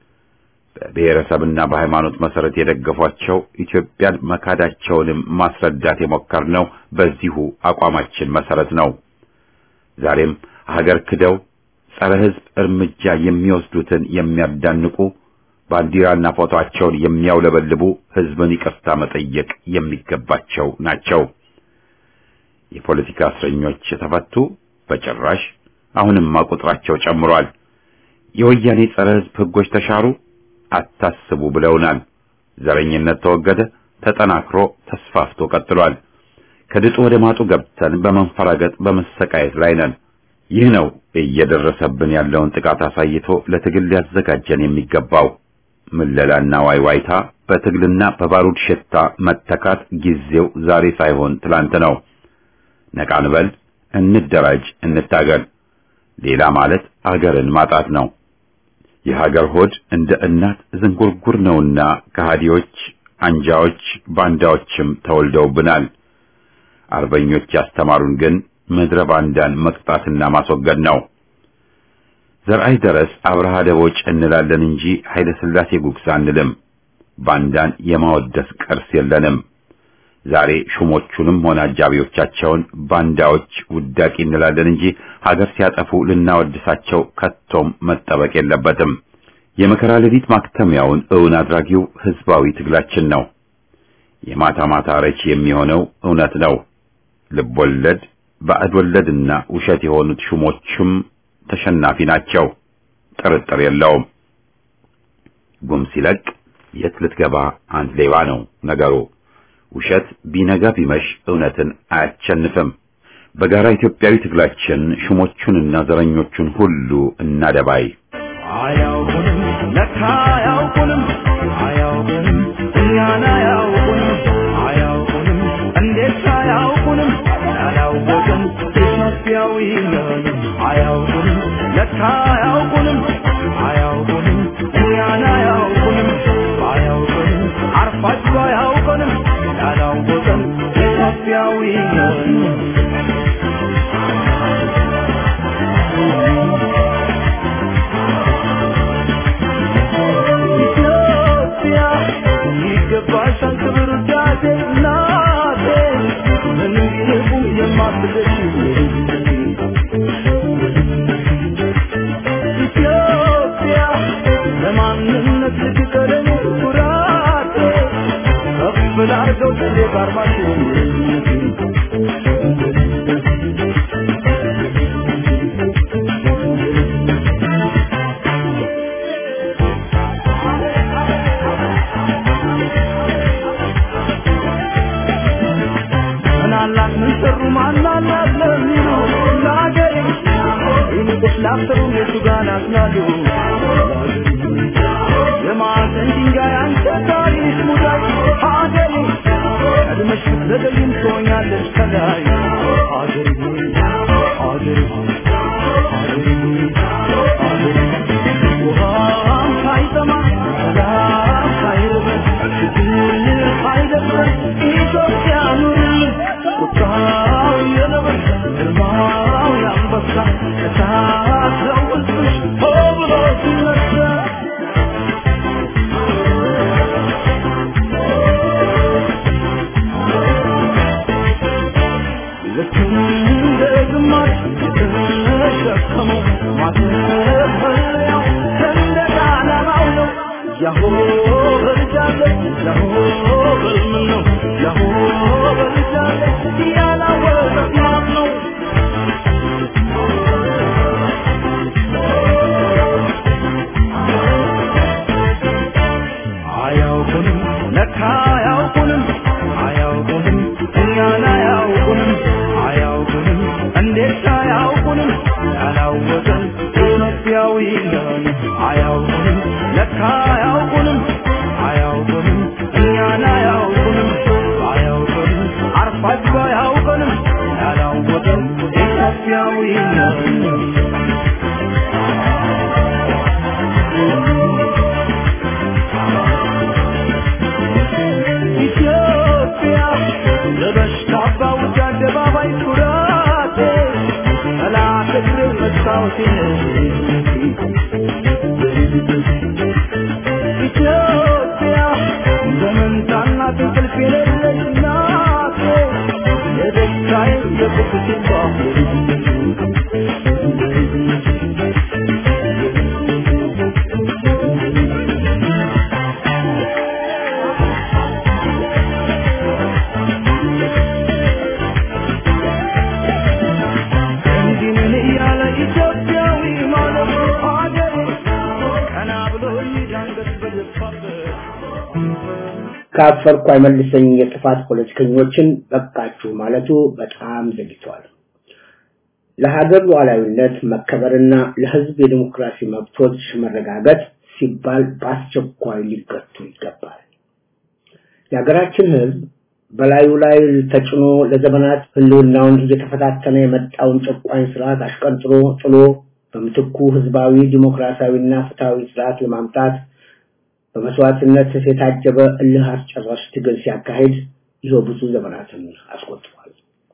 በብሔረሰብና በሃይማኖት መሰረት የደገፏቸው ኢትዮጵያን መካዳቸውንም ማስረዳት የሞከርነው በዚሁ አቋማችን መሰረት ነው። ዛሬም ሀገር ክደው ጸረ ሕዝብ እርምጃ የሚወስዱትን የሚያዳንቁ ባንዲራና ፎቶአቸውን የሚያውለበልቡ ሕዝብን ይቅርታ መጠየቅ የሚገባቸው ናቸው። የፖለቲካ እስረኞች ተፈቱ? በጭራሽ። አሁንማ ቁጥራቸው ጨምሯል። የወያኔ ጸረ ሕዝብ ሕጎች ተሻሩ? አታስቡ ብለውናል። ዘረኝነት ተወገደ፣ ተጠናክሮ ተስፋፍቶ ቀጥሏል። ከድጡ ወደ ማጡ ገብተን በመንፈራገጥ በመሰቃየት ላይ ነን። ይህ ነው እየደረሰብን ያለውን ጥቃት አሳይቶ ለትግል ሊያዘጋጀን የሚገባው። ምለላና ዋይዋይታ በትግልና በባሩድ ሽታ መተካት ጊዜው ዛሬ ሳይሆን ትላንት ነው። ነቃ እንበል፣ እንደራጅ፣ እንታገል። ሌላ ማለት አገርን ማጣት ነው። የሀገር ሆድ እንደ እናት ዝንጉርጉር ነውና ከሃዲዎች፣ አንጃዎች፣ ባንዳዎችም ተወልደውብናል። አርበኞች ያስተማሩን ግን ምድረ ባንዳን መቅጣትና ማስወገድ ነው። ዘርአይ ደረስ አብርሃ ደቦጭ እንላለን እንጂ ኃይለ ሥላሴ ጉግሳ አንልም። ባንዳን የማወደስ ቅርስ የለንም። ዛሬ ሹሞቹንም ሆነ አጃቢዎቻቸውን ባንዳዎች ውዳቂ እንላለን እንጂ ሀገር ሲያጠፉ ልናወድሳቸው ከቶም መጠበቅ የለበትም። የመከራ ሌሊት ማክተሚያውን እውን አድራጊው ህዝባዊ ትግላችን ነው። የማታ ማታ ረች የሚሆነው እውነት ነው። ልብ ወለድ፣ ባዕድ ወለድና ውሸት የሆኑት ሹሞቹም ተሸናፊ ናቸው። ጥርጥር የለውም። ጉም ሲለቅ የት ልትገባ አንድ ሌባ ነው ነገሩ። ውሸት ቢነጋ ቢመሽ እውነትን አያቸንፍም። በጋራ ኢትዮጵያዊ ትግላችን ሹሞቹንና ዘረኞቹን ሁሉ እናደባይ። አያውቁንም ለካ አያውቁንም አያውቁንም እኛን አያውቁንም አያውቁንም እንዴት አያውቁንም ያላወቅን ኢትዮጵያዊ ነን አያውቁንም ለካ አያውቁንም አያውቁንም እኛን አያውቁንም አያውቁንም አርፋችሁ አያውቁንም ያላወቅን ኢትዮጵያዊ ነን ኢትዮጵያ ይገባሻል ክብር ውዳሴ እናቴ ምንም ቢርቁም የማትደርሺ ኢትዮጵያ ለማንነት ልትቀረኝ ኩራቴ ከፍ ላርገው ስሌ ባርማችሁ ምናላት ምን ሰሩ ማናላት ለሚሉ ለአገሬ ይልቅስ ላፍተሩ የቱ ጋር ናስናሉ የማዕዘን ድንጋይ አንተ ታሪክ ሙዳይ ሀገሬ ቀድመሽ ብትዘገይም ትሆኛለሽ ከላይ ሀገሬ ሀገሬ ሀገሬ ሀገሬ ውሃም ሳይጠማ ሰላም ሳይርበን ችግር ሳይደፍረን ኢትዮጵያ ኑርልን ቁጣው የነብር ግርማው የአንበሳ እሳት ነው ውስጥሽ ሆ ብሎ ሲነሳ መለያው ሰንደቅ ዓላማው ነው ያሆ በልጃለች ያሆ በልምን ነው ያሆ በልጃለች ያላወቀት ማን ነው አያውቁንም ለካ አያውቁንም አያውቁንም እኛን አያውቁንም አያውቁንም እንዴት አያውቁንም ያላወቀን ኢትዮጵያዊ ነን አያውቁንም ለካ አያውቁንም አያውቁንም እኛን አያውቁንም አያውቁንም አርፋችሁ አያውቁንም ያላወቀን ኢትዮጵያዊ ነን ኢትዮጵያ ለበሽታ ባውጃ አደባባይ ኩራቴ ጠላት እግር መስታወቴ ኢትዮጵያ ዘመንታና እንቅልፍ የሌለች ናቴ የደስታዬ የቁስቴ እንዲህ ነን እያለ ኢትዮጵያዊ ማለት አገሬ ቀና ብሎ ይዳንገት በደፋበት ካፈርኩ አይመልሰኝ የጥፋት ፖለቲከኞችን በቃችሁ ማለቱ በጣም ዘግይቷል። ለሀገር ሉዓላዊነት መከበርና ለሕዝብ የዲሞክራሲ መብቶች መረጋገጥ ሲባል በአስቸኳይ ሊገቱ ይገባል። የሀገራችን ሕዝብ በላዩ ላይ ተጭኖ ለዘመናት ህልውናውን እየተፈታተነ የመጣውን ጨቋኝ ስርዓት አሽቀንጥሮ ጥሎ በምትኩ ህዝባዊ ዲሞክራሲያዊና ፍትሃዊ ስርዓት ለማምጣት በመስዋዕትነት የታጀበ እልህ አስጨራሽ ትግል ሲያካሂድ ይኸው ብዙ ዘመናትን አስቆጥሯል።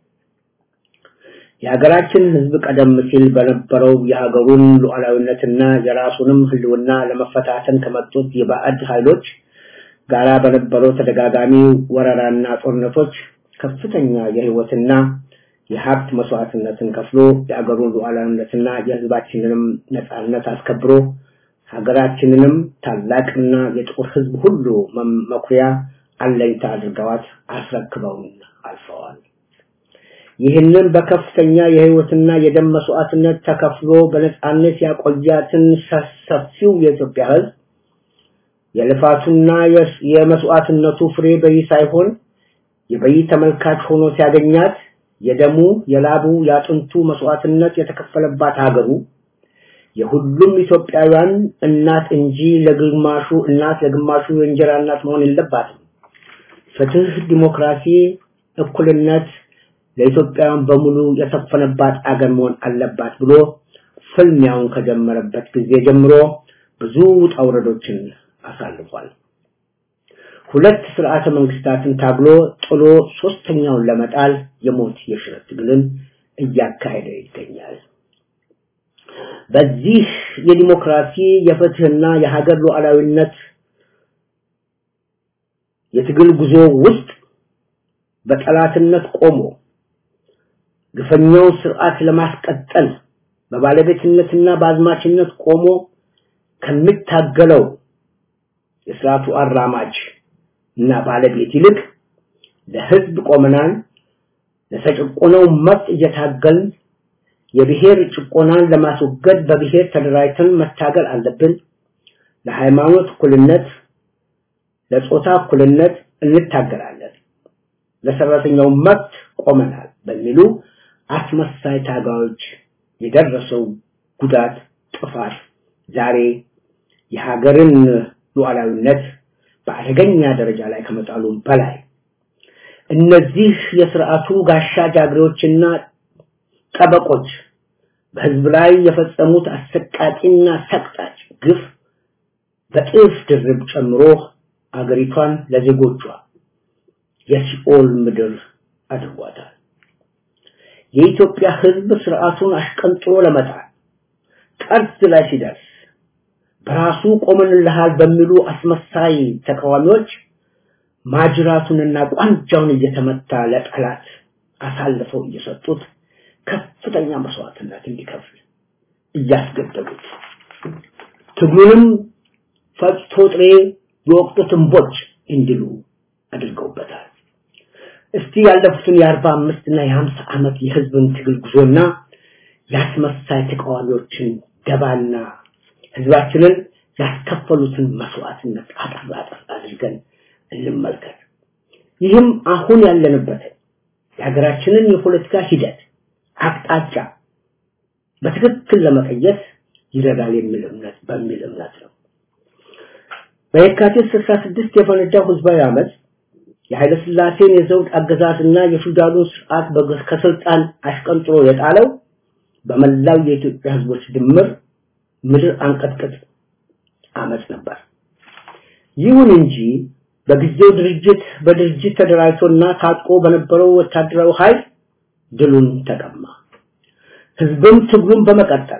የሀገራችን ህዝብ ቀደም ሲል በነበረው የሀገሩን ሉዓላዊነትና የራሱንም ህልውና ለመፈታተን ከመጡት የባዕድ ኃይሎች ጋራ በነበረው ተደጋጋሚ ወረራና ጦርነቶች ከፍተኛ የህይወትና የሀብት መስዋዕትነትን ከፍሎ የአገሩን ሉዓላዊነትና የህዝባችንንም ነጻነት አስከብሮ ሀገራችንንም ታላቅና የጥቁር ህዝብ ሁሉ መም- መኩሪያ አለኝታ አድርገዋት አስረክበውን አልፈዋል። ይህንን በከፍተኛ የህይወትና የደም መስዋዕትነት ተከፍሎ በነጻነት ያቆያትን ሰ- ሰፊው የኢትዮጵያ ህዝብ የልፋቱና የስ- የመስዋዕትነቱ ፍሬ በይ ሳይሆን የበይ ተመልካች ሆኖ ሲያገኛት የደሙ የላቡ የአጥንቱ መስዋዕትነት የተከፈለባት ሀገሩ የሁሉም ኢትዮጵያውያን እናት እንጂ ለግማሹ እናት ለግማሹ የእንጀራ እናት መሆን የለባትም። ፍትህ፣ ዲሞክራሲ፣ እኩልነት ለኢትዮጵያውያን በሙሉ የሰፈነባት አገር መሆን አለባት ብሎ ፍልሚያውን ከጀመረበት ጊዜ ጀምሮ ብዙ ውጣ ውረዶችን አሳልፏል። ሁለት ስርዓተ መንግስታትን ታግሎ ጥሎ ሶስተኛውን ለመጣል የሞት የሽረት ትግልን እያካሄደ ይገኛል። በዚህ የዲሞክራሲ የፍትህና የሀገር ሉዓላዊነት የትግል ጉዞ ውስጥ በጠላትነት ቆሞ ግፈኛውን ስርዓት ለማስቀጠል በባለቤትነትና በአዝማችነት ቆሞ ከሚታገለው የስርዓቱ አራማጅ እና ባለቤት ይልቅ ለህዝብ ቆመናል፣ ለተጨቆነው መብት እየታገልን የብሔር ጭቆናን ለማስወገድ በብሔር ተደራጅተን መታገል አለብን፣ ለሃይማኖት እኩልነት፣ ለጾታ እኩልነት እንታገላለን፣ ለሰራተኛው መብት ቆመናል በሚሉ አስመሳይ ታጋዮች የደረሰው ጉዳት ጥፋት ዛሬ የሀገርን ሉዓላዊነት በአደገኛ ደረጃ ላይ ከመጣሉም በላይ እነዚህ የስርዓቱ ጋሻ ጃግሬዎችና ጠበቆች በህዝብ ላይ የፈጸሙት አሰቃቂና ሰቅጣጭ ግፍ በጥፍ ድርብ ጨምሮ አገሪቷን ለዜጎቿ የሲኦል ምድር አድርጓታል። የኢትዮጵያ ህዝብ ስርዓቱን አሽቀንጥሮ ለመጣል ጠርዝ ላይ ሲደርስ በራሱ ቆመንልሃል በሚሉ አስመሳይ ተቃዋሚዎች ማጅራቱንና ቋንጃውን እየተመታ ለጠላት አሳልፈው እየሰጡት ከፍተኛ መስዋዕትነት እንዲከፍል እያስገደሉት ትግሉንም ፈጭቶ ጥሬ የወቅቱ ትንቦች እንዲሉ አድርገውበታል። እስቲ ያለፉትን የአርባ አምስት እና የሀምሳ ዓመት የህዝብን ትግል ጉዞና ያስመሳይ ተቃዋሚዎችን ደባና ህዝባችንን ያስከፈሉትን መስዋዕትነት አጠር አጠር አድርገን እንመልከት። ይህም አሁን ያለንበትን የሀገራችንን የፖለቲካ ሂደት አቅጣጫ በትክክል ለመቀየስ ይረዳል የሚል እምነት በሚል እምነት ነው። በየካቲት 66 የፈነዳው ህዝባዊ አመፅ የኃይለ ሥላሴን የዘውድ አገዛዝና የፊውዳሉን ስርዓት ከስልጣን አሽቀንጥሮ የጣለው በመላው የኢትዮጵያ ህዝቦች ድምር ምድር አንቀጥቅጥ አመፅ ነበር። ይሁን እንጂ በጊዜው ድርጅት በድርጅት ተደራጅቶና ታጥቆ በነበረው ወታደራዊ ኃይል ድሉን ተቀማ። ህዝብም ትግሉን በመቀጠል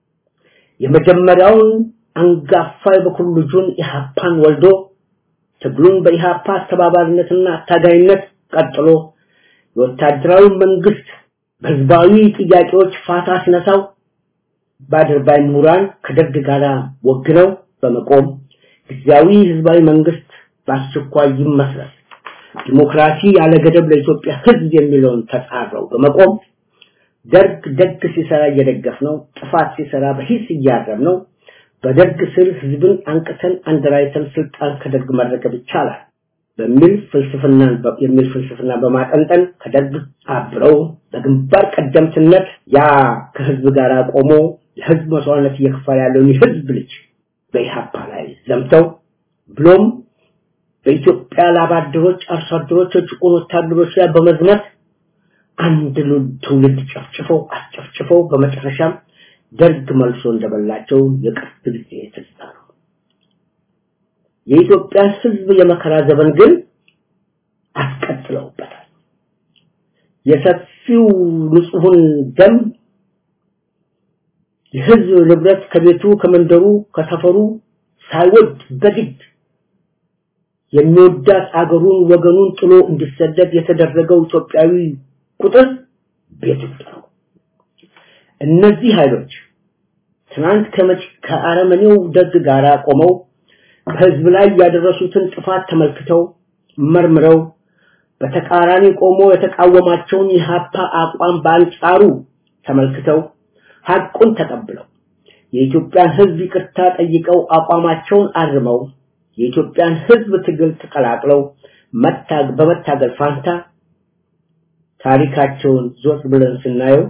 የመጀመሪያውን አንጋፋ የበኩር ልጁን ኢህአፓን ወልዶ ትግሉን በኢህአፓ አስተባባሪነትና አታጋይነት ቀጥሎ የወታደራዊ መንግስት በህዝባዊ ጥያቄዎች ፋታ ሲነሳው በአድርባይ ምሁራን ከደርግ ጋር ወግነው በመቆም ጊዜያዊ ህዝባዊ መንግስት በአስቸኳይ ይመስረት ዲሞክራሲ ያለ ገደብ ለኢትዮጵያ ህዝብ የሚለውን ተጻረው በመቆም ደርግ ደግ ሲሰራ እየደገፍ ነው፣ ጥፋት ሲሰራ በሂስ እያረም ነው። በደርግ ስር ህዝብን አንቅተን አንደራይተን ስልጣን ከደርግ መረከብ ይቻላል በሚል ፍልስፍና የሚል ፍልስፍና በማጠንጠን ከደርግ አብረው በግንባር ቀደምትነት ያ ከህዝብ ጋር ቆሞ ለህዝብ መስዋዕትነት እየከፈለ ያለውን የህዝብ ልጅ በኢህአፓ ላይ ዘምተው ብሎም በኢትዮጵያ ላባደሮች፣ አርሶ አደሮች፣ የጭቁን ወታደሮች ላይ በመዝመት አንድ ትውልድ ጨፍጭፈው አስጨፍጭፈው በመጨረሻም ደርግ መልሶ እንደበላቸው የቅርብ ጊዜ ትዝታ ነው። የኢትዮጵያ ህዝብ የመከራ ዘመን ግን አስቀጥለውበታል። የሰፊው ንጹሑን ደም የህዝብ ንብረት ከቤቱ ከመንደሩ ከሰፈሩ ሳይወድ በግድ የሚወዳት አገሩን ወገኑን ጥሎ እንዲሰደድ የተደረገው ኢትዮጵያዊ ቁጥር ቤት ውስጥ ነው። እነዚህ ኃይሎች ትናንት ከመጭ ከአረመኔው ደግ ጋር ቆመው በህዝብ ላይ ያደረሱትን ጥፋት ተመልክተው መርምረው በተቃራኒ ቆሞ የተቃወማቸውን የሀፓ አቋም በአንጻሩ ተመልክተው ሐቁን ተቀብለው የኢትዮጵያን ህዝብ ይቅርታ ጠይቀው አቋማቸውን አርመው የኢትዮጵያን ህዝብ ትግል ተቀላቅለው መታግ በመታገል ፋንታ ታሪካቸውን ዞር ብለን ስናየው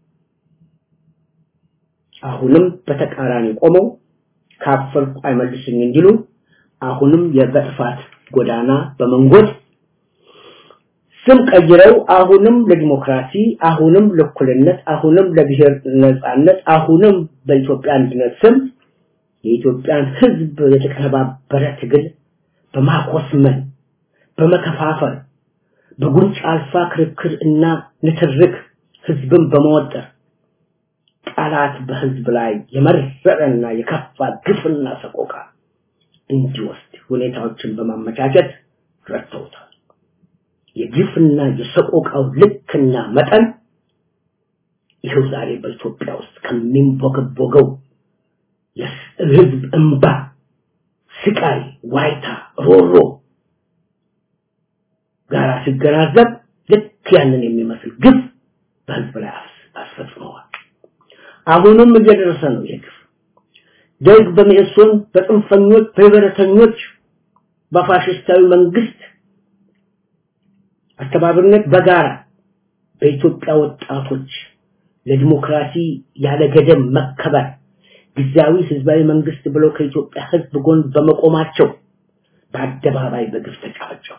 አሁንም በተቃራኒ ቆመው ካፈርኩ አይመልስኝ እንዲሉ አሁንም የበጥፋት ጎዳና በመንጎድ ስም ቀይረው አሁንም ለዲሞክራሲ አሁንም ለእኩልነት አሁንም ለብሔር ነጻነት አሁንም በኢትዮጵያ አንድነት ስም የኢትዮጵያን ህዝብ የተቀነባበረ ትግል በማኮስመን በመከፋፈል በጉንጭ አልፋ ክርክር እና ንትርክ ህዝብን በመወጠር ቃላት በህዝብ ላይ የመረረና የከፋ ግፍና ሰቆቃ እንዲወስድ ሁኔታዎችን በማመቻቸት ረድተውታል። የግፍና የሰቆቃው ልክና መጠን ይኸው ዛሬ በኢትዮጵያ ውስጥ ከሚንቦገቦገው የህዝብ እንባ፣ ስቃይ፣ ዋይታ፣ ሮሮ ጋራ ሲገናዘብ ልክ ያንን የሚመስል ግፍ በህዝብ ላይ አስፈጽመዋል። አሁንም እየደረሰ ነው ይህ ግፍ። ደርግ በመኢሶን በጽንፈኞች በህብረተኞች በፋሽስታዊ መንግስት አስተባባሪነት በጋራ በኢትዮጵያ ወጣቶች ለዲሞክራሲ ያለ ገደብ መከበር ጊዜያዊ ህዝባዊ መንግስት ብለው ከኢትዮጵያ ህዝብ ጎን በመቆማቸው በአደባባይ በግፍ ተጨፈጨፉ።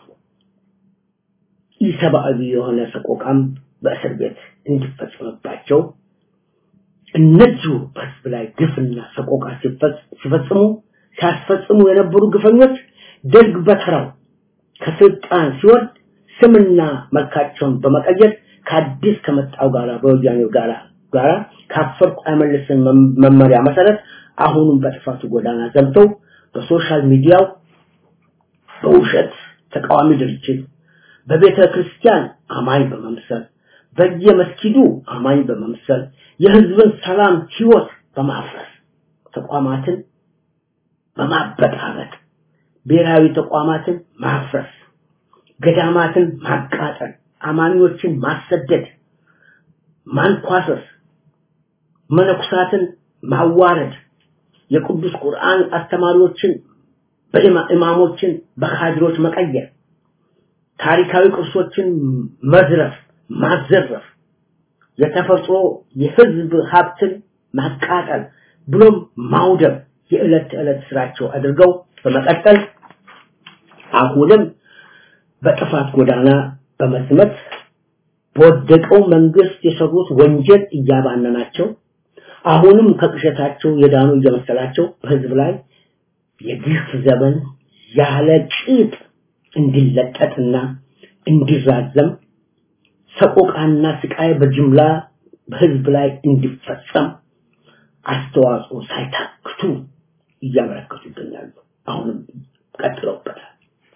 ኢሰብአዊ የሆነ ሰቆቃም በእስር ቤት እንዲፈጸምባቸው እነዚሁ በህዝብ ላይ ግፍና ሰቆቃ ሲፈጽሙ ሲያስፈጽሙ የነበሩ ግፈኞች ደርግ በተራው ከስልጣን ሲወርድ ስምና መልካቸውን በመቀየር ከአዲስ ከመጣው ጋራ በወያኔው ጋራ ጋራ ካፈርኩ አይመልስም መመሪያ መሰረት አሁንም በጥፋቱ ጎዳና ዘምተው በሶሻል ሚዲያው በውሸት ተቃዋሚ ድርጅት በቤተ ክርስቲያን አማኝ በመምሰል በየመስጊዱ አማኝ በመምሰል የህዝብን ሰላም ህይወት በማፍረስ ተቋማትን በማበጣበጥ ብሔራዊ ተቋማትን ማፍረስ፣ ገዳማትን ማቃጠል፣ አማኞችን ማሰደድ፣ ማንኳሰስ፣ መነኩሳትን ማዋረድ፣ የቅዱስ ቁርአን አስተማሪዎችን በኢማሞችን በካድሮች መቀየር፣ ታሪካዊ ቅርሶችን መዝረፍ፣ ማዘረፍ፣ የተፈጥሮ የህዝብ ሀብትን ማቃጠል ብሎም ማውደም የዕለት ተዕለት ስራቸው አድርገው በመቀጠል አሁንም በጥፋት ጎዳና በመስመት በወደቀው መንግስት የሰሩት ወንጀል እያባነናቸው አሁንም ከቅሸታቸው የዳኑ እየመሰላቸው በህዝብ ላይ የግፍ ዘመን ያለ ቂጥ እንዲለጠጥና እንዲራዘም ሰቆቃና ስቃይ በጅምላ በህዝብ ላይ እንዲፈጸም አስተዋጽኦ ሳይታክቱ እያበረከቱ ይገኛሉ። አሁንም ቀጥለውበታል።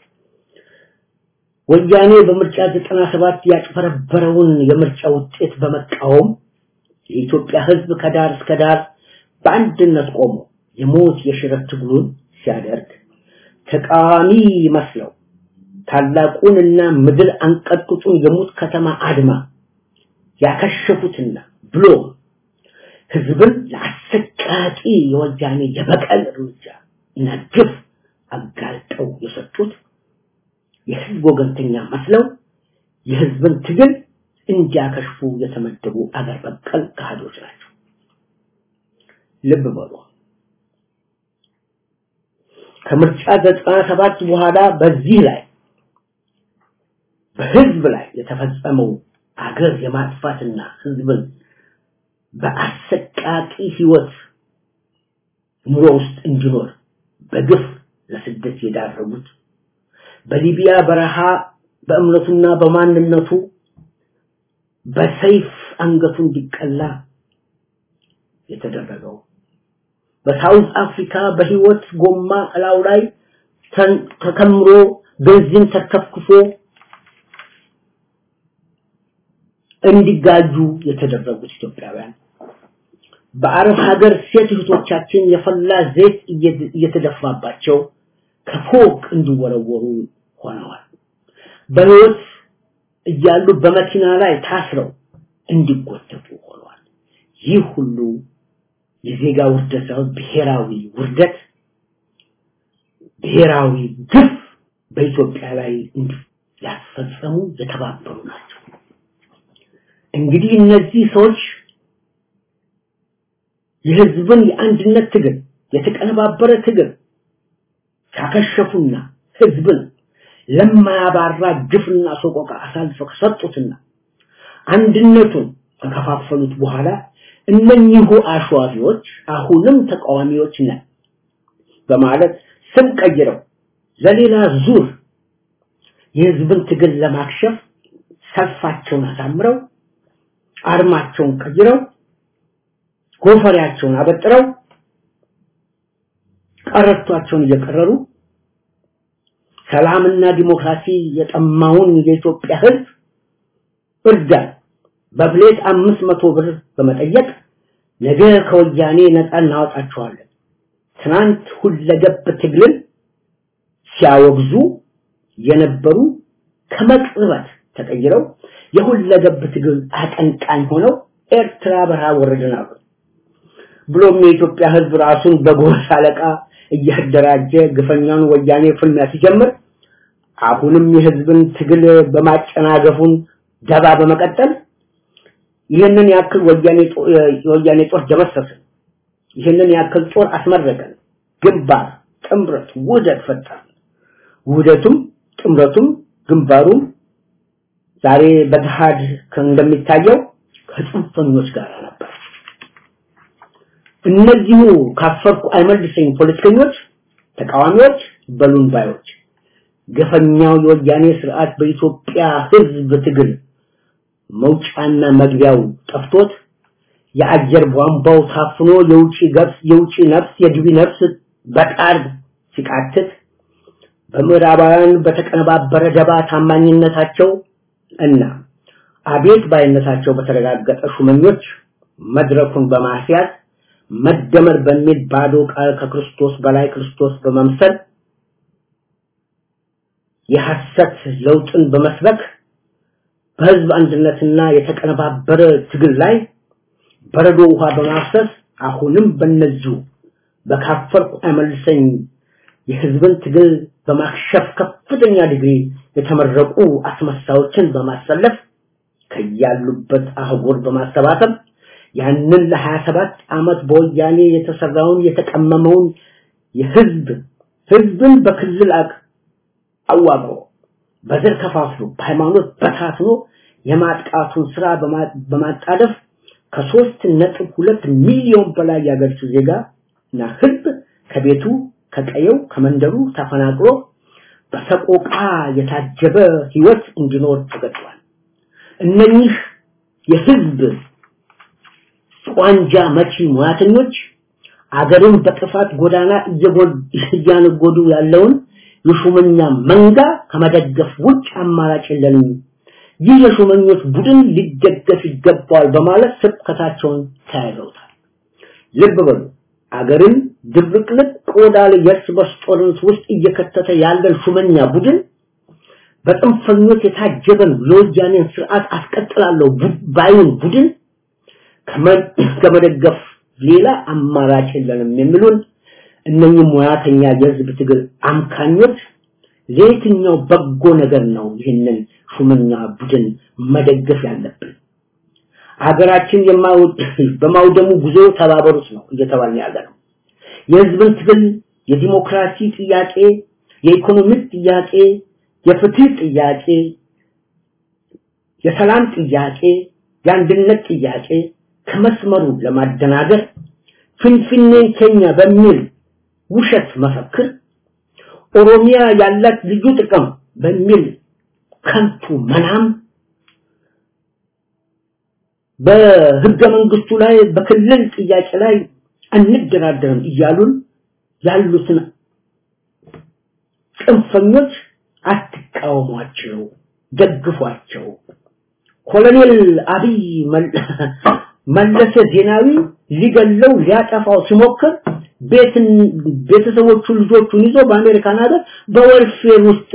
ወያኔ በምርጫ 97 ያጭበረበረውን የምርጫ ውጤት በመቃወም የኢትዮጵያ ህዝብ ከዳር እስከ ዳር በአንድነት ቆሞ የሞት የሽረት ትግሉን ሲያደርግ ተቃዋሚ መስለው ታላቁንና ምድር አንቀጥቅጡን የሙት ከተማ አድማ ያከሸፉትና ብሎ ህዝብን ለአሰቃቂ የወያኔ የበቀል እርምጃ እና ግፍ አጋልጠው የሰጡት የህዝብ ወገንተኛ መስለው የህዝብን ትግል እንዲያከሽፉ የተመደቡ አገር በቀል ካህዶች ናቸው። ልብ በሉ። ከምርጫ ዘጠና ሰባት በኋላ በዚህ ላይ በህዝብ ላይ የተፈጸመው አገር የማጥፋትና ህዝብን በአሰቃቂ ህይወት ኑሮ ውስጥ እንዲኖር በግፍ ለስደት የዳረጉት በሊቢያ በረሃ በእምነቱና በማንነቱ በሰይፍ አንገቱ እንዲቀላ የተደረገው በሳውዝ አፍሪካ በህይወት ጎማ እላው ላይ ተከምሮ ቤንዚን ተከፍክፎ እንዲጋጁ የተደረጉት ኢትዮጵያውያን በአረብ ሀገር ሴት እህቶቻችን የፈላ ዘይት እየተደፋባቸው ከፎቅ እንዲወረወሩ ሆነዋል። በህይወት እያሉ በመኪና ላይ ታስረው እንዲጎተቱ ሆነዋል። ይህ ሁሉ የዜጋ ውርደት ሳይሆን ብሔራዊ ውርደት፣ ብሔራዊ ግፍ በኢትዮጵያ ላይ ያስፈጸሙ የተባበሩ ናቸው። እንግዲህ እነዚህ ሰዎች የህዝብን የአንድነት ትግል የተቀነባበረ ትግል ካከሸፉና ህዝብን ለማያባራ ግፍና ሰቆቃ አሳልፈው ከሰጡትና አንድነቱን ከከፋፈሉት በኋላ እነኚሁ አሸዋፊዎች አሁንም ተቃዋሚዎች ነን በማለት ስም ቀይረው ለሌላ ዙር የህዝብን ትግል ለማክሸፍ ሰልፋቸውን አሳምረው አርማቸውን ቀይረው ጎፈሪያቸውን አበጥረው ቀረቷቸውን እየቀረሩ ሰላምና ዲሞክራሲ የጠማውን የኢትዮጵያ ህዝብ እርዳን በፕሌት አምስት መቶ ብር በመጠየቅ ነገ ከወያኔ ነፃ እናወጣቸዋለን ትናንት ሁለገብ ትግልን ሲያወግዙ የነበሩ ከመቅጽበት ተቀይረው የሁለገብ ትግል አቀንቃኝ ሆነው ኤርትራ በረሃ ወረድን አሉ። ብሎም የኢትዮጵያ ህዝብ ራሱን በጎሳ አለቃ እያደራጀ ግፈኛውን ወያኔ ፍልሚያ ሲጀምር አሁንም የህዝብን ትግል በማጨናገፉን ደባ በመቀጠል ይህንን ያክል ወያኔ ወያኔ ጦር ደመሰስን፣ ይህንን ያክል ጦር አስመረቀን፣ ግንባር፣ ጥምረት፣ ውህደት ፈጠርን። ውህደቱም ጥምረቱም ግንባሩም ዛሬ በገሃድ እንደሚታየው ከጽንፈኞች ጋር ነበር። እነዚሁ ካፈርኩ አይመልሰኝ ፖለቲከኞች፣ ተቃዋሚዎች፣ በሉን ባዮች ገፈኛው የወያኔ ስርዓት በኢትዮጵያ ህዝብ ትግል መውጫና መግቢያው ጠፍቶት የአየር ቧንቧው ታፍኖ የውጪ ገብስ የውጪ ነፍስ የግቢ ነፍስ በጣር ሲቃትት በምዕራባውያን በተቀነባበረ ደባ ታማኝነታቸው እና አቤት ባይነታቸው በተረጋገጠ ሹመኞች መድረኩን በማስያዝ መደመር በሚል ባዶ ቃል ከክርስቶስ በላይ ክርስቶስ በመምሰል የሐሰት ለውጥን በመስበክ በህዝብ አንድነትና የተቀነባበረ ትግል ላይ በረዶ ውሃ በማፍሰስ አሁንም በነዚሁ በካፈልኩ አይመልሰኝ የህዝብን ትግል በማክሸፍ ከፍተኛ ዲግሪ የተመረቁ አስመሳዮችን በማሰለፍ ከያሉበት አህጉር በማሰባሰብ ያንን ለ27 ዓመት በወያኔ የተሰራውን የተቀመመውን የህዝብ ህዝብን በክልል አቅ አዋቅሮ በዘር ከፋፍሎ በሃይማኖት በታትኖ የማጥቃቱን ስራ በማጣደፍ ከሶስት ነጥብ ሁለት ሚሊዮን በላይ ያገርሱ ዜጋ እና ህዝብ ከቤቱ ከቀየው ከመንደሩ ተፈናቅሎ በሰቆቃ የታጀበ ህይወት እንዲኖር ተገጥቷል። እነኚህ የህዝብ ቋንጃ መቺ ሙያተኞች አገርን በጥፋት ጎዳና እያነጎዱ ያለውን የሹመኛ መንጋ ከመደገፍ ውጭ አማራጭ የለንም። ይህ የሹመኞች ቡድን ሊደገፍ ይገባዋል በማለት ስብከታቸውን ተያይዘውታል። ልብ በሉ አገርን ድብልቅልቅ ቆዳ ላይ የእርስ በርስ ጦርነት ውስጥ እየከተተ ያለን ሹመኛ ቡድን በጥንፈኞች የታጀበን የወያኔን ስርዓት አስቀጥላለሁ ባዩን ቡድን ከመደገፍ ሌላ አማራጭ የለንም የሚሉን እነኚህ ሙያተኛ የህዝብ ትግል አምካኞች ለየትኛው በጎ ነገር ነው ይህንን ሹመኛ ቡድን መደገፍ ያለብን? ሀገራችን በማውደሙ ጉዞ ተባበሩት ነው እየተባለ ያለ ነው። የህዝብን ትግል የዲሞክራሲ ጥያቄ፣ የኢኮኖሚ ጥያቄ፣ የፍትህ ጥያቄ፣ የሰላም ጥያቄ፣ የአንድነት ጥያቄ ከመስመሩ ለማደናገር ፍንፍኔን ኬኛ በሚል ውሸት መፈክር ኦሮሚያ ያላት ልዩ ጥቅም በሚል ከንቱ መናም በህገ መንግስቱ ላይ በክልል ጥያቄ ላይ አንደራደርም እያሉን ያሉትን ጽንፈኞች አትቃወሟቸው፣ ደግፏቸው። ኮሎኔል አብይ መለሰ ዜናዊ ሊገለው ሊያጠፋው ሲሞክር ቤትን ቤተሰቦቹ ልጆቹን ይዞ በአሜሪካን ሀገር በወልፌር ውስጥ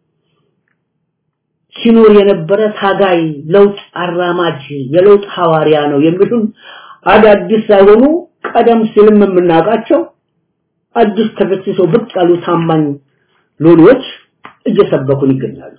ሲኖር የነበረ ታጋይ ለውጥ አራማጅ የለውጥ ሐዋርያ ነው የሚሉን አዳዲስ ሳይሆኑ ቀደም ሲልም የምናውቃቸው አዲስ ተፈትሰው ብቅ ያሉ ታማኝ ሎሎዎች እየሰበኩን ይገኛሉ።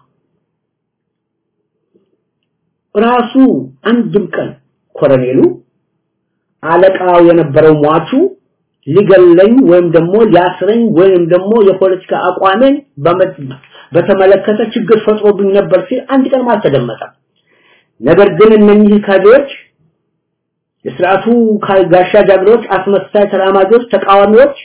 ራሱ አንድም ቀን ኮሎኔሉ አለቃው የነበረው ሟቹ ሊገለኝ ወይም ደግሞ ሊያስረኝ ወይም ደግሞ የፖለቲካ አቋሜን በተመለከተ ችግር ፈጥሮብኝ ነበር ሲል አንድ ቀን አልተደመጠም። ነገር ግን እነኚህ ካድሬዎች የስርዓቱ ጋሻ ጃግሬዎች፣ አስመሳይ ተራማጆች፣ ተቃዋሚዎች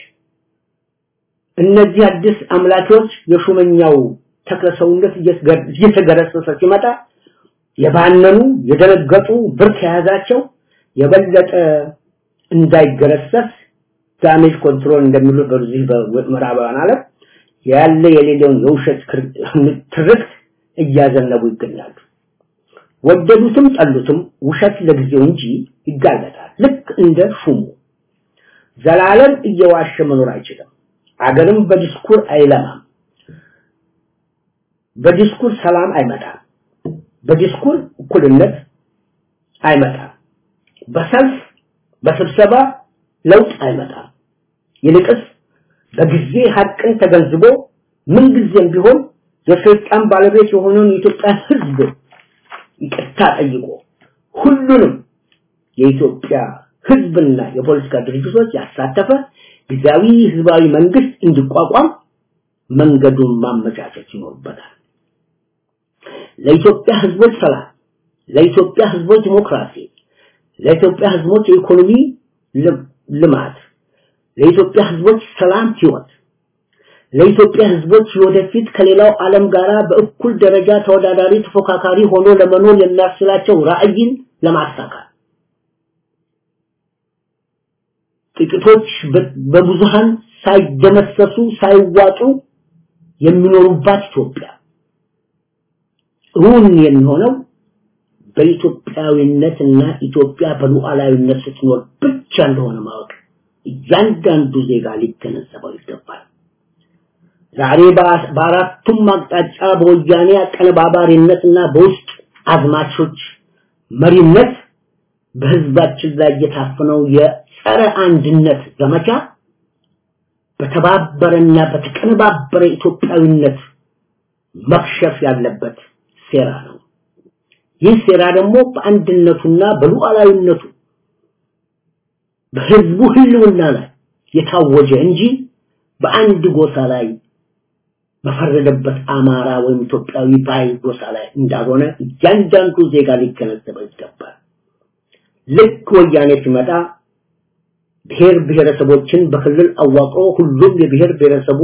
እነዚህ አዲስ አምላኪዎች የሹመኛው ተክለሰውነት እየተገረሰሰ ሲመጣ የባነኑ የደነገጡ ብርክ የያዛቸው የበለጠ እንዳይገረሰስ ዳሜጅ ኮንትሮል እንደሚሉ በዚህ በምዕራባውያን ዓለም ያለ የሌለውን የውሸት ትርክት እያዘነቡ ይገኛሉ። ወደዱትም ጠሉትም ውሸት ለጊዜው እንጂ ይጋለጣል። ልክ እንደ ሹሙ ዘላለም እየዋሸ መኖር አይችልም። አገርም በዲስኩር አይለማም። በዲስኩር ሰላም አይመጣም። በዲስኩር እኩልነት አይመጣም። በሰልፍ በስብሰባ ለውጥ አይመጣም። ይልቅስ በጊዜ ሀቅን ተገንዝቦ ምንጊዜም ቢሆን የስልጣን ባለቤት የሆነውን የኢትዮጵያ ሕዝብ ይቅርታ ጠይቆ ሁሉንም የኢትዮጵያ ሕዝብና የፖለቲካ ድርጅቶች ያሳተፈ ጊዜያዊ ህዝባዊ መንግስት እንዲቋቋም መንገዱን ማመቻቸት ይኖርበታል። ለኢትዮጵያ ህዝቦች ሰላም፣ ለኢትዮጵያ ህዝቦች ዲሞክራሲ፣ ለኢትዮጵያ ህዝቦች የኢኮኖሚ ልማት፣ ለኢትዮጵያ ህዝቦች ሰላም ህይወት፣ ለኢትዮጵያ ህዝቦች ወደፊት ከሌላው ዓለም ጋር በእኩል ደረጃ ተወዳዳሪ ተፎካካሪ ሆኖ ለመኖር የሚያስችላቸው ራዕይን ለማሳካት ጥቂቶች በብዙሃን ሳይደመሰሱ ሳይዋጡ የሚኖሩባት ኢትዮጵያ እውን የሚሆነው በኢትዮጵያዊነትና ኢትዮጵያ በሉዓላዊነት ስትኖር ብቻ እንደሆነ ማወቅ እያንዳንዱ ዜጋ ሊገነዘበው ይገባል። ዛሬ በአራቱም አቅጣጫ በወያኔ አቀነባባሪነትና በውስጥ አዝማቾች መሪነት በህዝባችን ላይ የታፈነው የጸረ አንድነት ዘመቻ በተባበረና በተቀነባበረ ኢትዮጵያዊነት መክሸፍ ያለበት ሴራ ነው። ይህ ሴራ ደግሞ በአንድነቱና በሉዓላዊነቱ በህዝቡ ህልውና ላይ የታወጀ እንጂ በአንድ ጎሳ ላይ በፈረደበት አማራ ወይም ኢትዮጵያዊ ባይ ጎሳ ላይ እንዳልሆነ እያንዳንዱ ዜጋ ሊገነዘበው ይገባል። ልክ ወያኔ ሲመጣ ብሔር ብሔረሰቦችን በክልል አዋቅሮ ሁሉም የብሔር ብሔረሰቡ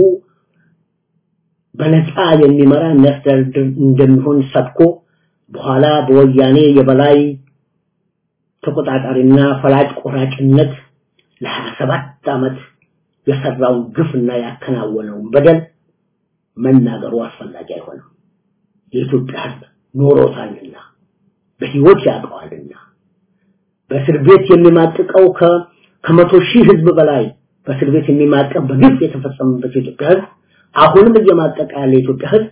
በነፃ የሚመራ የሚያስተዳድር እንደሚሆን ሰብኮ በኋላ በወያኔ የበላይ ተቆጣጣሪና ፈላጭ ቆራጭነት ለሀያ ሰባት ዓመት የሰራውን ግፍና ያከናወነውን በደል መናገሩ አስፈላጊ አይሆንም። የኢትዮጵያ ህዝብ ኖሮታልና በህይወት ያውቀዋልና በእስር ቤት የሚማቅቀው ከመቶ ሺህ ህዝብ በላይ በእስር ቤት የሚማቀቅ በግፍ የተፈጸመበት የኢትዮጵያ ህዝብ አሁንም እየማቀቀ ያለ የኢትዮጵያ ህዝብ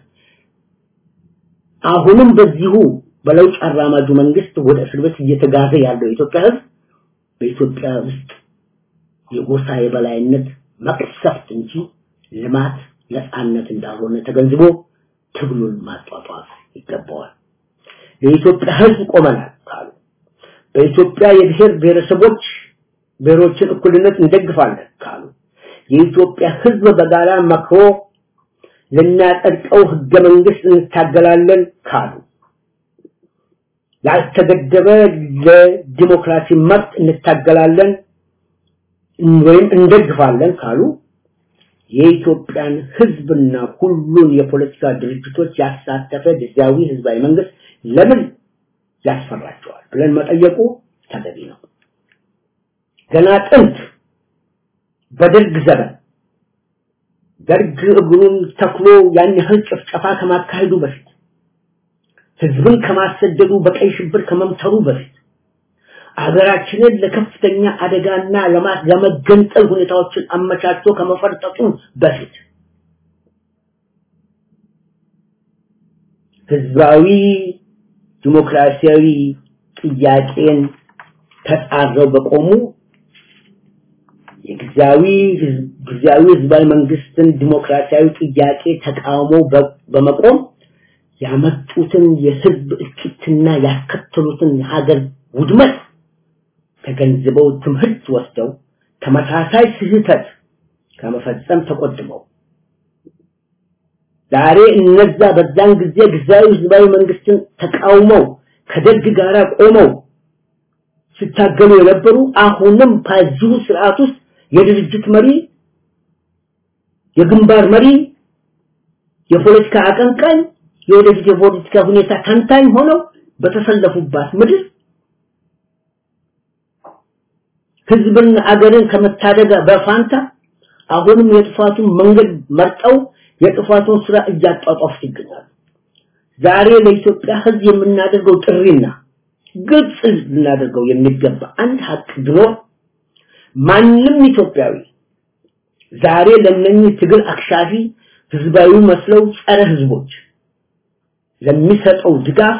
አሁንም በዚሁ በለውጥ አራማጁ መንግስት ወደ እስር ቤት እየተጋዘ ያለው የኢትዮጵያ ህዝብ በኢትዮጵያ ውስጥ የጎሳ የበላይነት መቅሰፍት እንጂ ልማት ነፃነት እንዳልሆነ ተገንዝቦ ትግሉን ማጧጧፍ ይገባዋል። የኢትዮጵያ ህዝብ ቆመናል ካሉ በኢትዮጵያ የብሔር ብሔረሰቦች ብሔሮችን እኩልነት እንደግፋለን ካሉ የኢትዮጵያ ህዝብ በጋራ መክሮ ልናጸድቀው ህገ መንግስት እንታገላለን ካሉ ያልተገደበ ለዲሞክራሲ መብት እንታገላለን ወይም እንደግፋለን ካሉ የኢትዮጵያን ህዝብና ሁሉን የፖለቲካ ድርጅቶች ያሳተፈ ጊዜያዊ ህዝባዊ መንግስት ለምን ያስፈራቸዋል ብለን መጠየቁ ተገቢ ነው። ገና ጥንት በደርግ ዘመን ደርግ እግሩን ተክሎ ያን ያህል ጭፍጨፋ ከማካሄዱ በፊት ህዝብን ከማሰደዱ በቀይ ሽብር ከመምተሩ በፊት አገራችንን ለከፍተኛ አደጋና ለመገንጠል ሁኔታዎችን አመቻችቶ ከመፈርጠጡ በፊት ህዝባዊ ዲሞክራሲያዊ ጥያቄን ተጻረው በቆሙ የጊዜያዊ ጊዜያዊ ህዝባዊ መንግስትን ዲሞክራሲያዊ ጥያቄ ተቃውሞ በመቆም ያመጡትን የህዝብ እልቂትና ያስከተሉትን የሀገር ውድመት ተገንዝበው ትምህርት ወስደው ተመሳሳይ ስህተት ከመፈጸም ተቆጥበው ዛሬ እነዛ በዛን ጊዜ ጊዜያዊ ህዝባዊ መንግስትን ተቃውመው ከደርግ ጋር ቆመው ሲታገሉ የነበሩ አሁንም በዚሁ ስርዓት ውስጥ የድርጅት መሪ የግንባር መሪ የፖለቲካ አቀንቃኝ የወደፊት የፖለቲካ ሁኔታ ተንታኝ ሆነው በተሰለፉባት ምድር ህዝብን አገርን ከመታደግ በፋንታ አሁንም የጥፋቱን መንገድ መርጠው የጥፋቱን ስራ እያጧጧፉት ይገኛሉ። ዛሬ ለኢትዮጵያ ህዝብ የምናደርገው ጥሪና ግልጽ ልናደርገው የሚገባ አንድ ሀቅ ቢኖር ማንም ኢትዮጵያዊ ዛሬ ለነኚህ ትግል አክሻፊ ህዝባዊ መስለው ጸረ ህዝቦች ለሚሰጠው ድጋፍ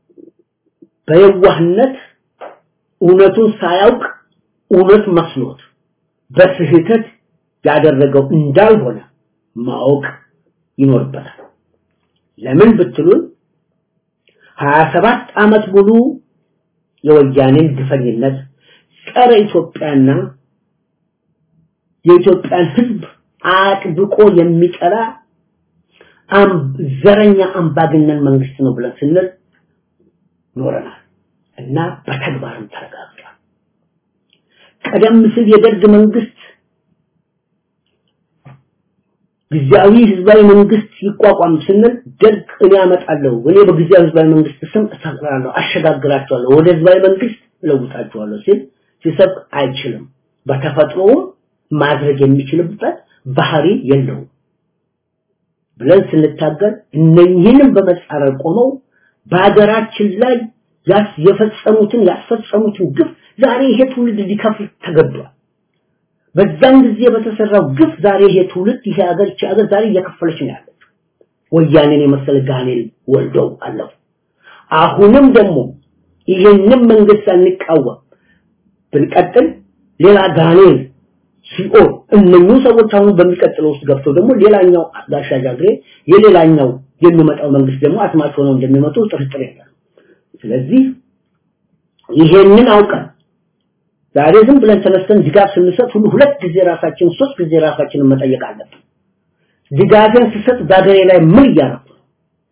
በየዋህነት እውነቱን ሳያውቅ እውነት መስሎት በስህተት ያደረገው እንዳልሆነ ማወቅ ይኖርበታል። ለምን ብትሉን 27 ዓመት ሙሉ የወያኔን ግፈኝነት ጸረ ኢትዮጵያና የኢትዮጵያን ህዝብ አጥብቆ የሚጠላ ዘረኛ አምባገነን መንግስት ነው ብለን ስንል ኖረናል እና በተግባርም ተረጋግጧል። ቀደም ሲል የደርግ መንግስት ጊዜያዊ ህዝባዊ መንግስት ይቋቋም ስንል ደርግ እኔ አመጣለሁ እኔ በጊዜያዊ ህዝባዊ መንግስት ስም እሰራለሁ አሸጋግራቸዋለሁ ወደ ህዝባዊ መንግስት እለውጣቸዋለሁ ሲል ሲሰብ አይችልም በተፈጥሮውም ማድረግ የሚችልበት ባህሪ የለውም ብለን ስንታገል እነኚህንም በመጻረር ቆመው በሀገራችን ላይ ያስ የፈጸሙትን ያስፈጸሙትን ግፍ ዛሬ ይሄ ትውልድ ሊከፍል ተገዷል። በዛን ጊዜ በተሰራው ግፍ ዛሬ ይሄ ትውልድ ይሄ ሀገር ይቺ ሀገር ዛሬ እየከፈለች ነው ያለችው። ወያኔን የመሰለ ጋኔል ወልደው አለፉ። አሁንም ደግሞ ይህንን መንግስት አንቃወም ብንቀጥል ሌላ ጋኔል ሲኦል እነኚህ ሰዎች አሁን በሚቀጥለው ውስጥ ገብተው ደግሞ ሌላኛው ጋሻ ጃግሬ የሌላኛው የሚመጣው መንግስት ደግሞ አስማች ሆነው እንደሚመጡ ጥርጥር የለም። ስለዚህ ይሄንን አውቀን ዛሬ ዝም ብለን ተነስተን ድጋፍ ስንሰጥ ሁሉ ሁለት ጊዜ ራሳችን ሶስት ጊዜ ራሳችንን መጠየቅ አለብን። ድጋፍን ስሰጥ ዛገሬ ላይ ምን እያደረኩ ነው?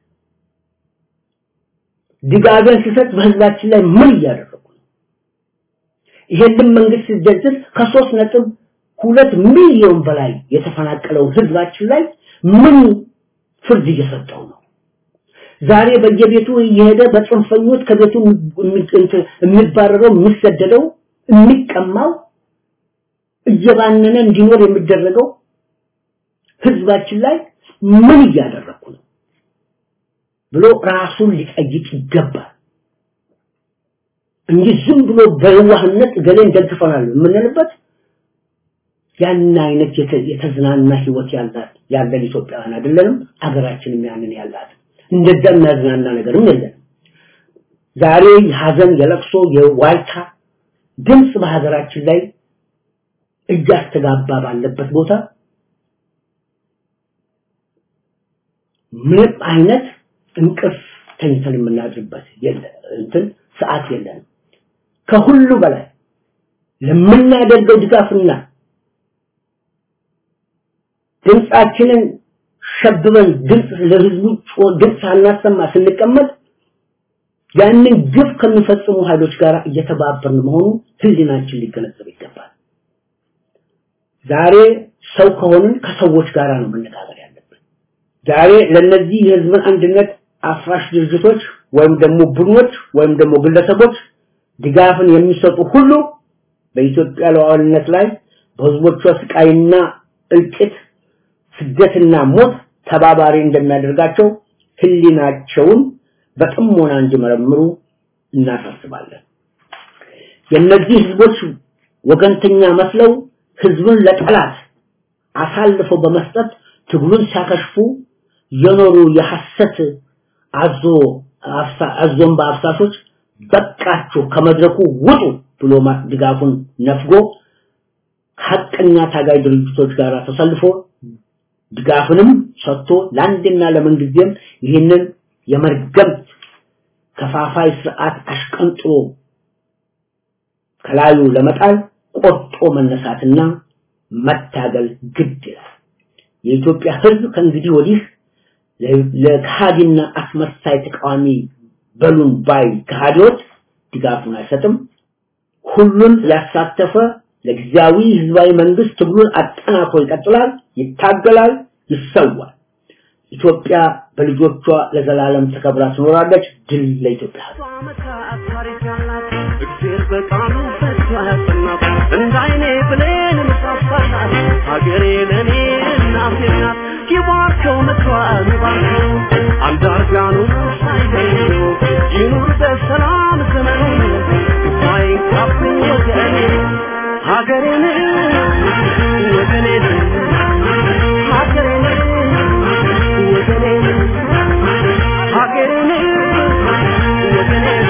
ድጋፍን ስሰጥ በህዝባችን ላይ ምን እያደረኩ ነው? ይሄንን መንግስት ሲደግፍ ከሶስት ነጥብ ሁለት ሚሊዮን በላይ የተፈናቀለው ህዝባችን ላይ ምን ፍርድ እየሰጠው ነው? ዛሬ በየቤቱ እየሄደ በጽንፈኞች ከቤቱ የሚባረረው የሚሰደደው የሚቀማው እየባነነ እንዲኖር የሚደረገው ህዝባችን ላይ ምን እያደረኩ ነው ብሎ ራሱን ሊጠይቅ ይገባል እንጂ ዝም ብሎ በዋህነት ገሌን ደግፈናል የምንልበት ያን አይነት የተዝናና ህይወት ያላት ያለን ኢትዮጵያውያን አይደለንም አገራችንም ያንን ያላት እንደዛ የሚያዝናና ነገርም የለም ዛሬ የሀዘን የለቅሶ የዋይታ ድምፅ በሀገራችን ላይ እያስተጋባ ባለበት ቦታ ምንም አይነት እንቅልፍ ተኝተን የምናድርበት የለ እንትን ሰዓት የለንም ከሁሉ በላይ ለምናደርገው ድጋፍና ድምፃችንን ሸብበን ድምፅ ለህዝቡ ድምፅ ሳናሰማ ስንቀመጥ ያንን ግፍ ከሚፈጽሙ ኃይሎች ጋር እየተባበርን መሆኑ ህሊናችን ሊገነዘብ ይገባል። ዛሬ ሰው ከሆንን ከሰዎች ጋር ነው መነጋገር ያለብን። ዛሬ ለነዚህ የህዝብን አንድነት አፍራሽ ድርጅቶች ወይም ደግሞ ቡድኖች ወይም ደግሞ ግለሰቦች ድጋፍን የሚሰጡ ሁሉ በኢትዮጵያ ሉዓላዊነት ላይ በህዝቦቿ ስቃይና እልቂት ስደትና ሞት ተባባሪ እንደሚያደርጋቸው ህሊናቸውን በጥሞና እንዲመረምሩ እናሳስባለን። የእነዚህ ህዝቦች ወገንተኛ መስለው ህዝብን ለጠላት አሳልፈው በመስጠት ትግሉን ሲያከሽፉ የኖሩ የሐሰት አዞ አዞን በአፍሳሾች በቃችሁ ከመድረኩ ውጡ ብሎ ድጋፉን ነፍጎ ሐቀኛ ታጋይ ድርጅቶች ጋር ተሰልፎ ድጋፍንም ሰጥቶ ለአንድና ለምንጊዜም ይህንን የመርገም ከፋፋይ ስርዓት አሽቀንጥሮ ከላዩ ለመጣል ቆርጦ መነሳትና መታገል ግድ ይላል። የኢትዮጵያ ህዝብ ከእንግዲህ ወዲህ ለከሃዲና አስመሳይ ተቃዋሚ በሉን ባይ ከሃዲዎች ድጋፉን አይሰጥም። ሁሉን ያሳተፈ ለጊዜያዊ ህዝባዊ መንግስት ትግሉን አጠናክሮ ይቀጥላል፣ ይታገላል፣ ይሰዋል። ኢትዮጵያ በልጆቿ ለዘላለም ተከብራ ትኖራለች። ድል ለኢትዮጵያ እግዜር በቃሉ ፈቶ ያጸናት እንደ አይኔ ብሌን ምሳሳናት ሀገሬ ለእኔ እናቴ ናት ይባርከው ምክሯን ይባርከው አንዳርጋኑ ሳይገኙ ይኑር በሰላም ዘመኑ ሳይንካብኝ ወገኔ ሀገሬን ወገኔን ሀገሬን ወገኔን ሀገሬን ወገኔን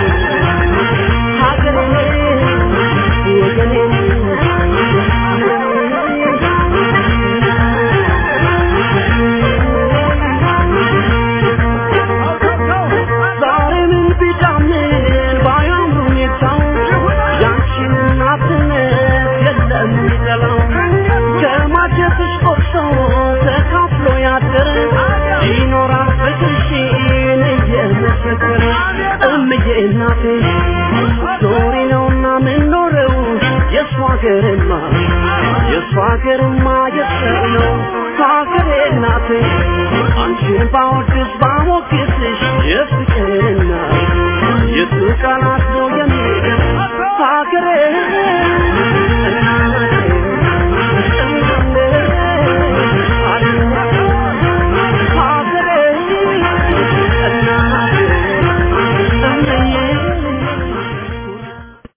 ይኖራል ፍቅርሽን እየመሰከረ እምዬ እናቴ ኖሪ ነውና ምንኖረው የእሷ ሀገርማ የእሷ ሀገርማ የሰው ነው ሀገሬ እናቴ አንቺን ባወድስ ባሞግስሽ የፍቅርና የቱ ቃላት ነው የሚል ሀገሬ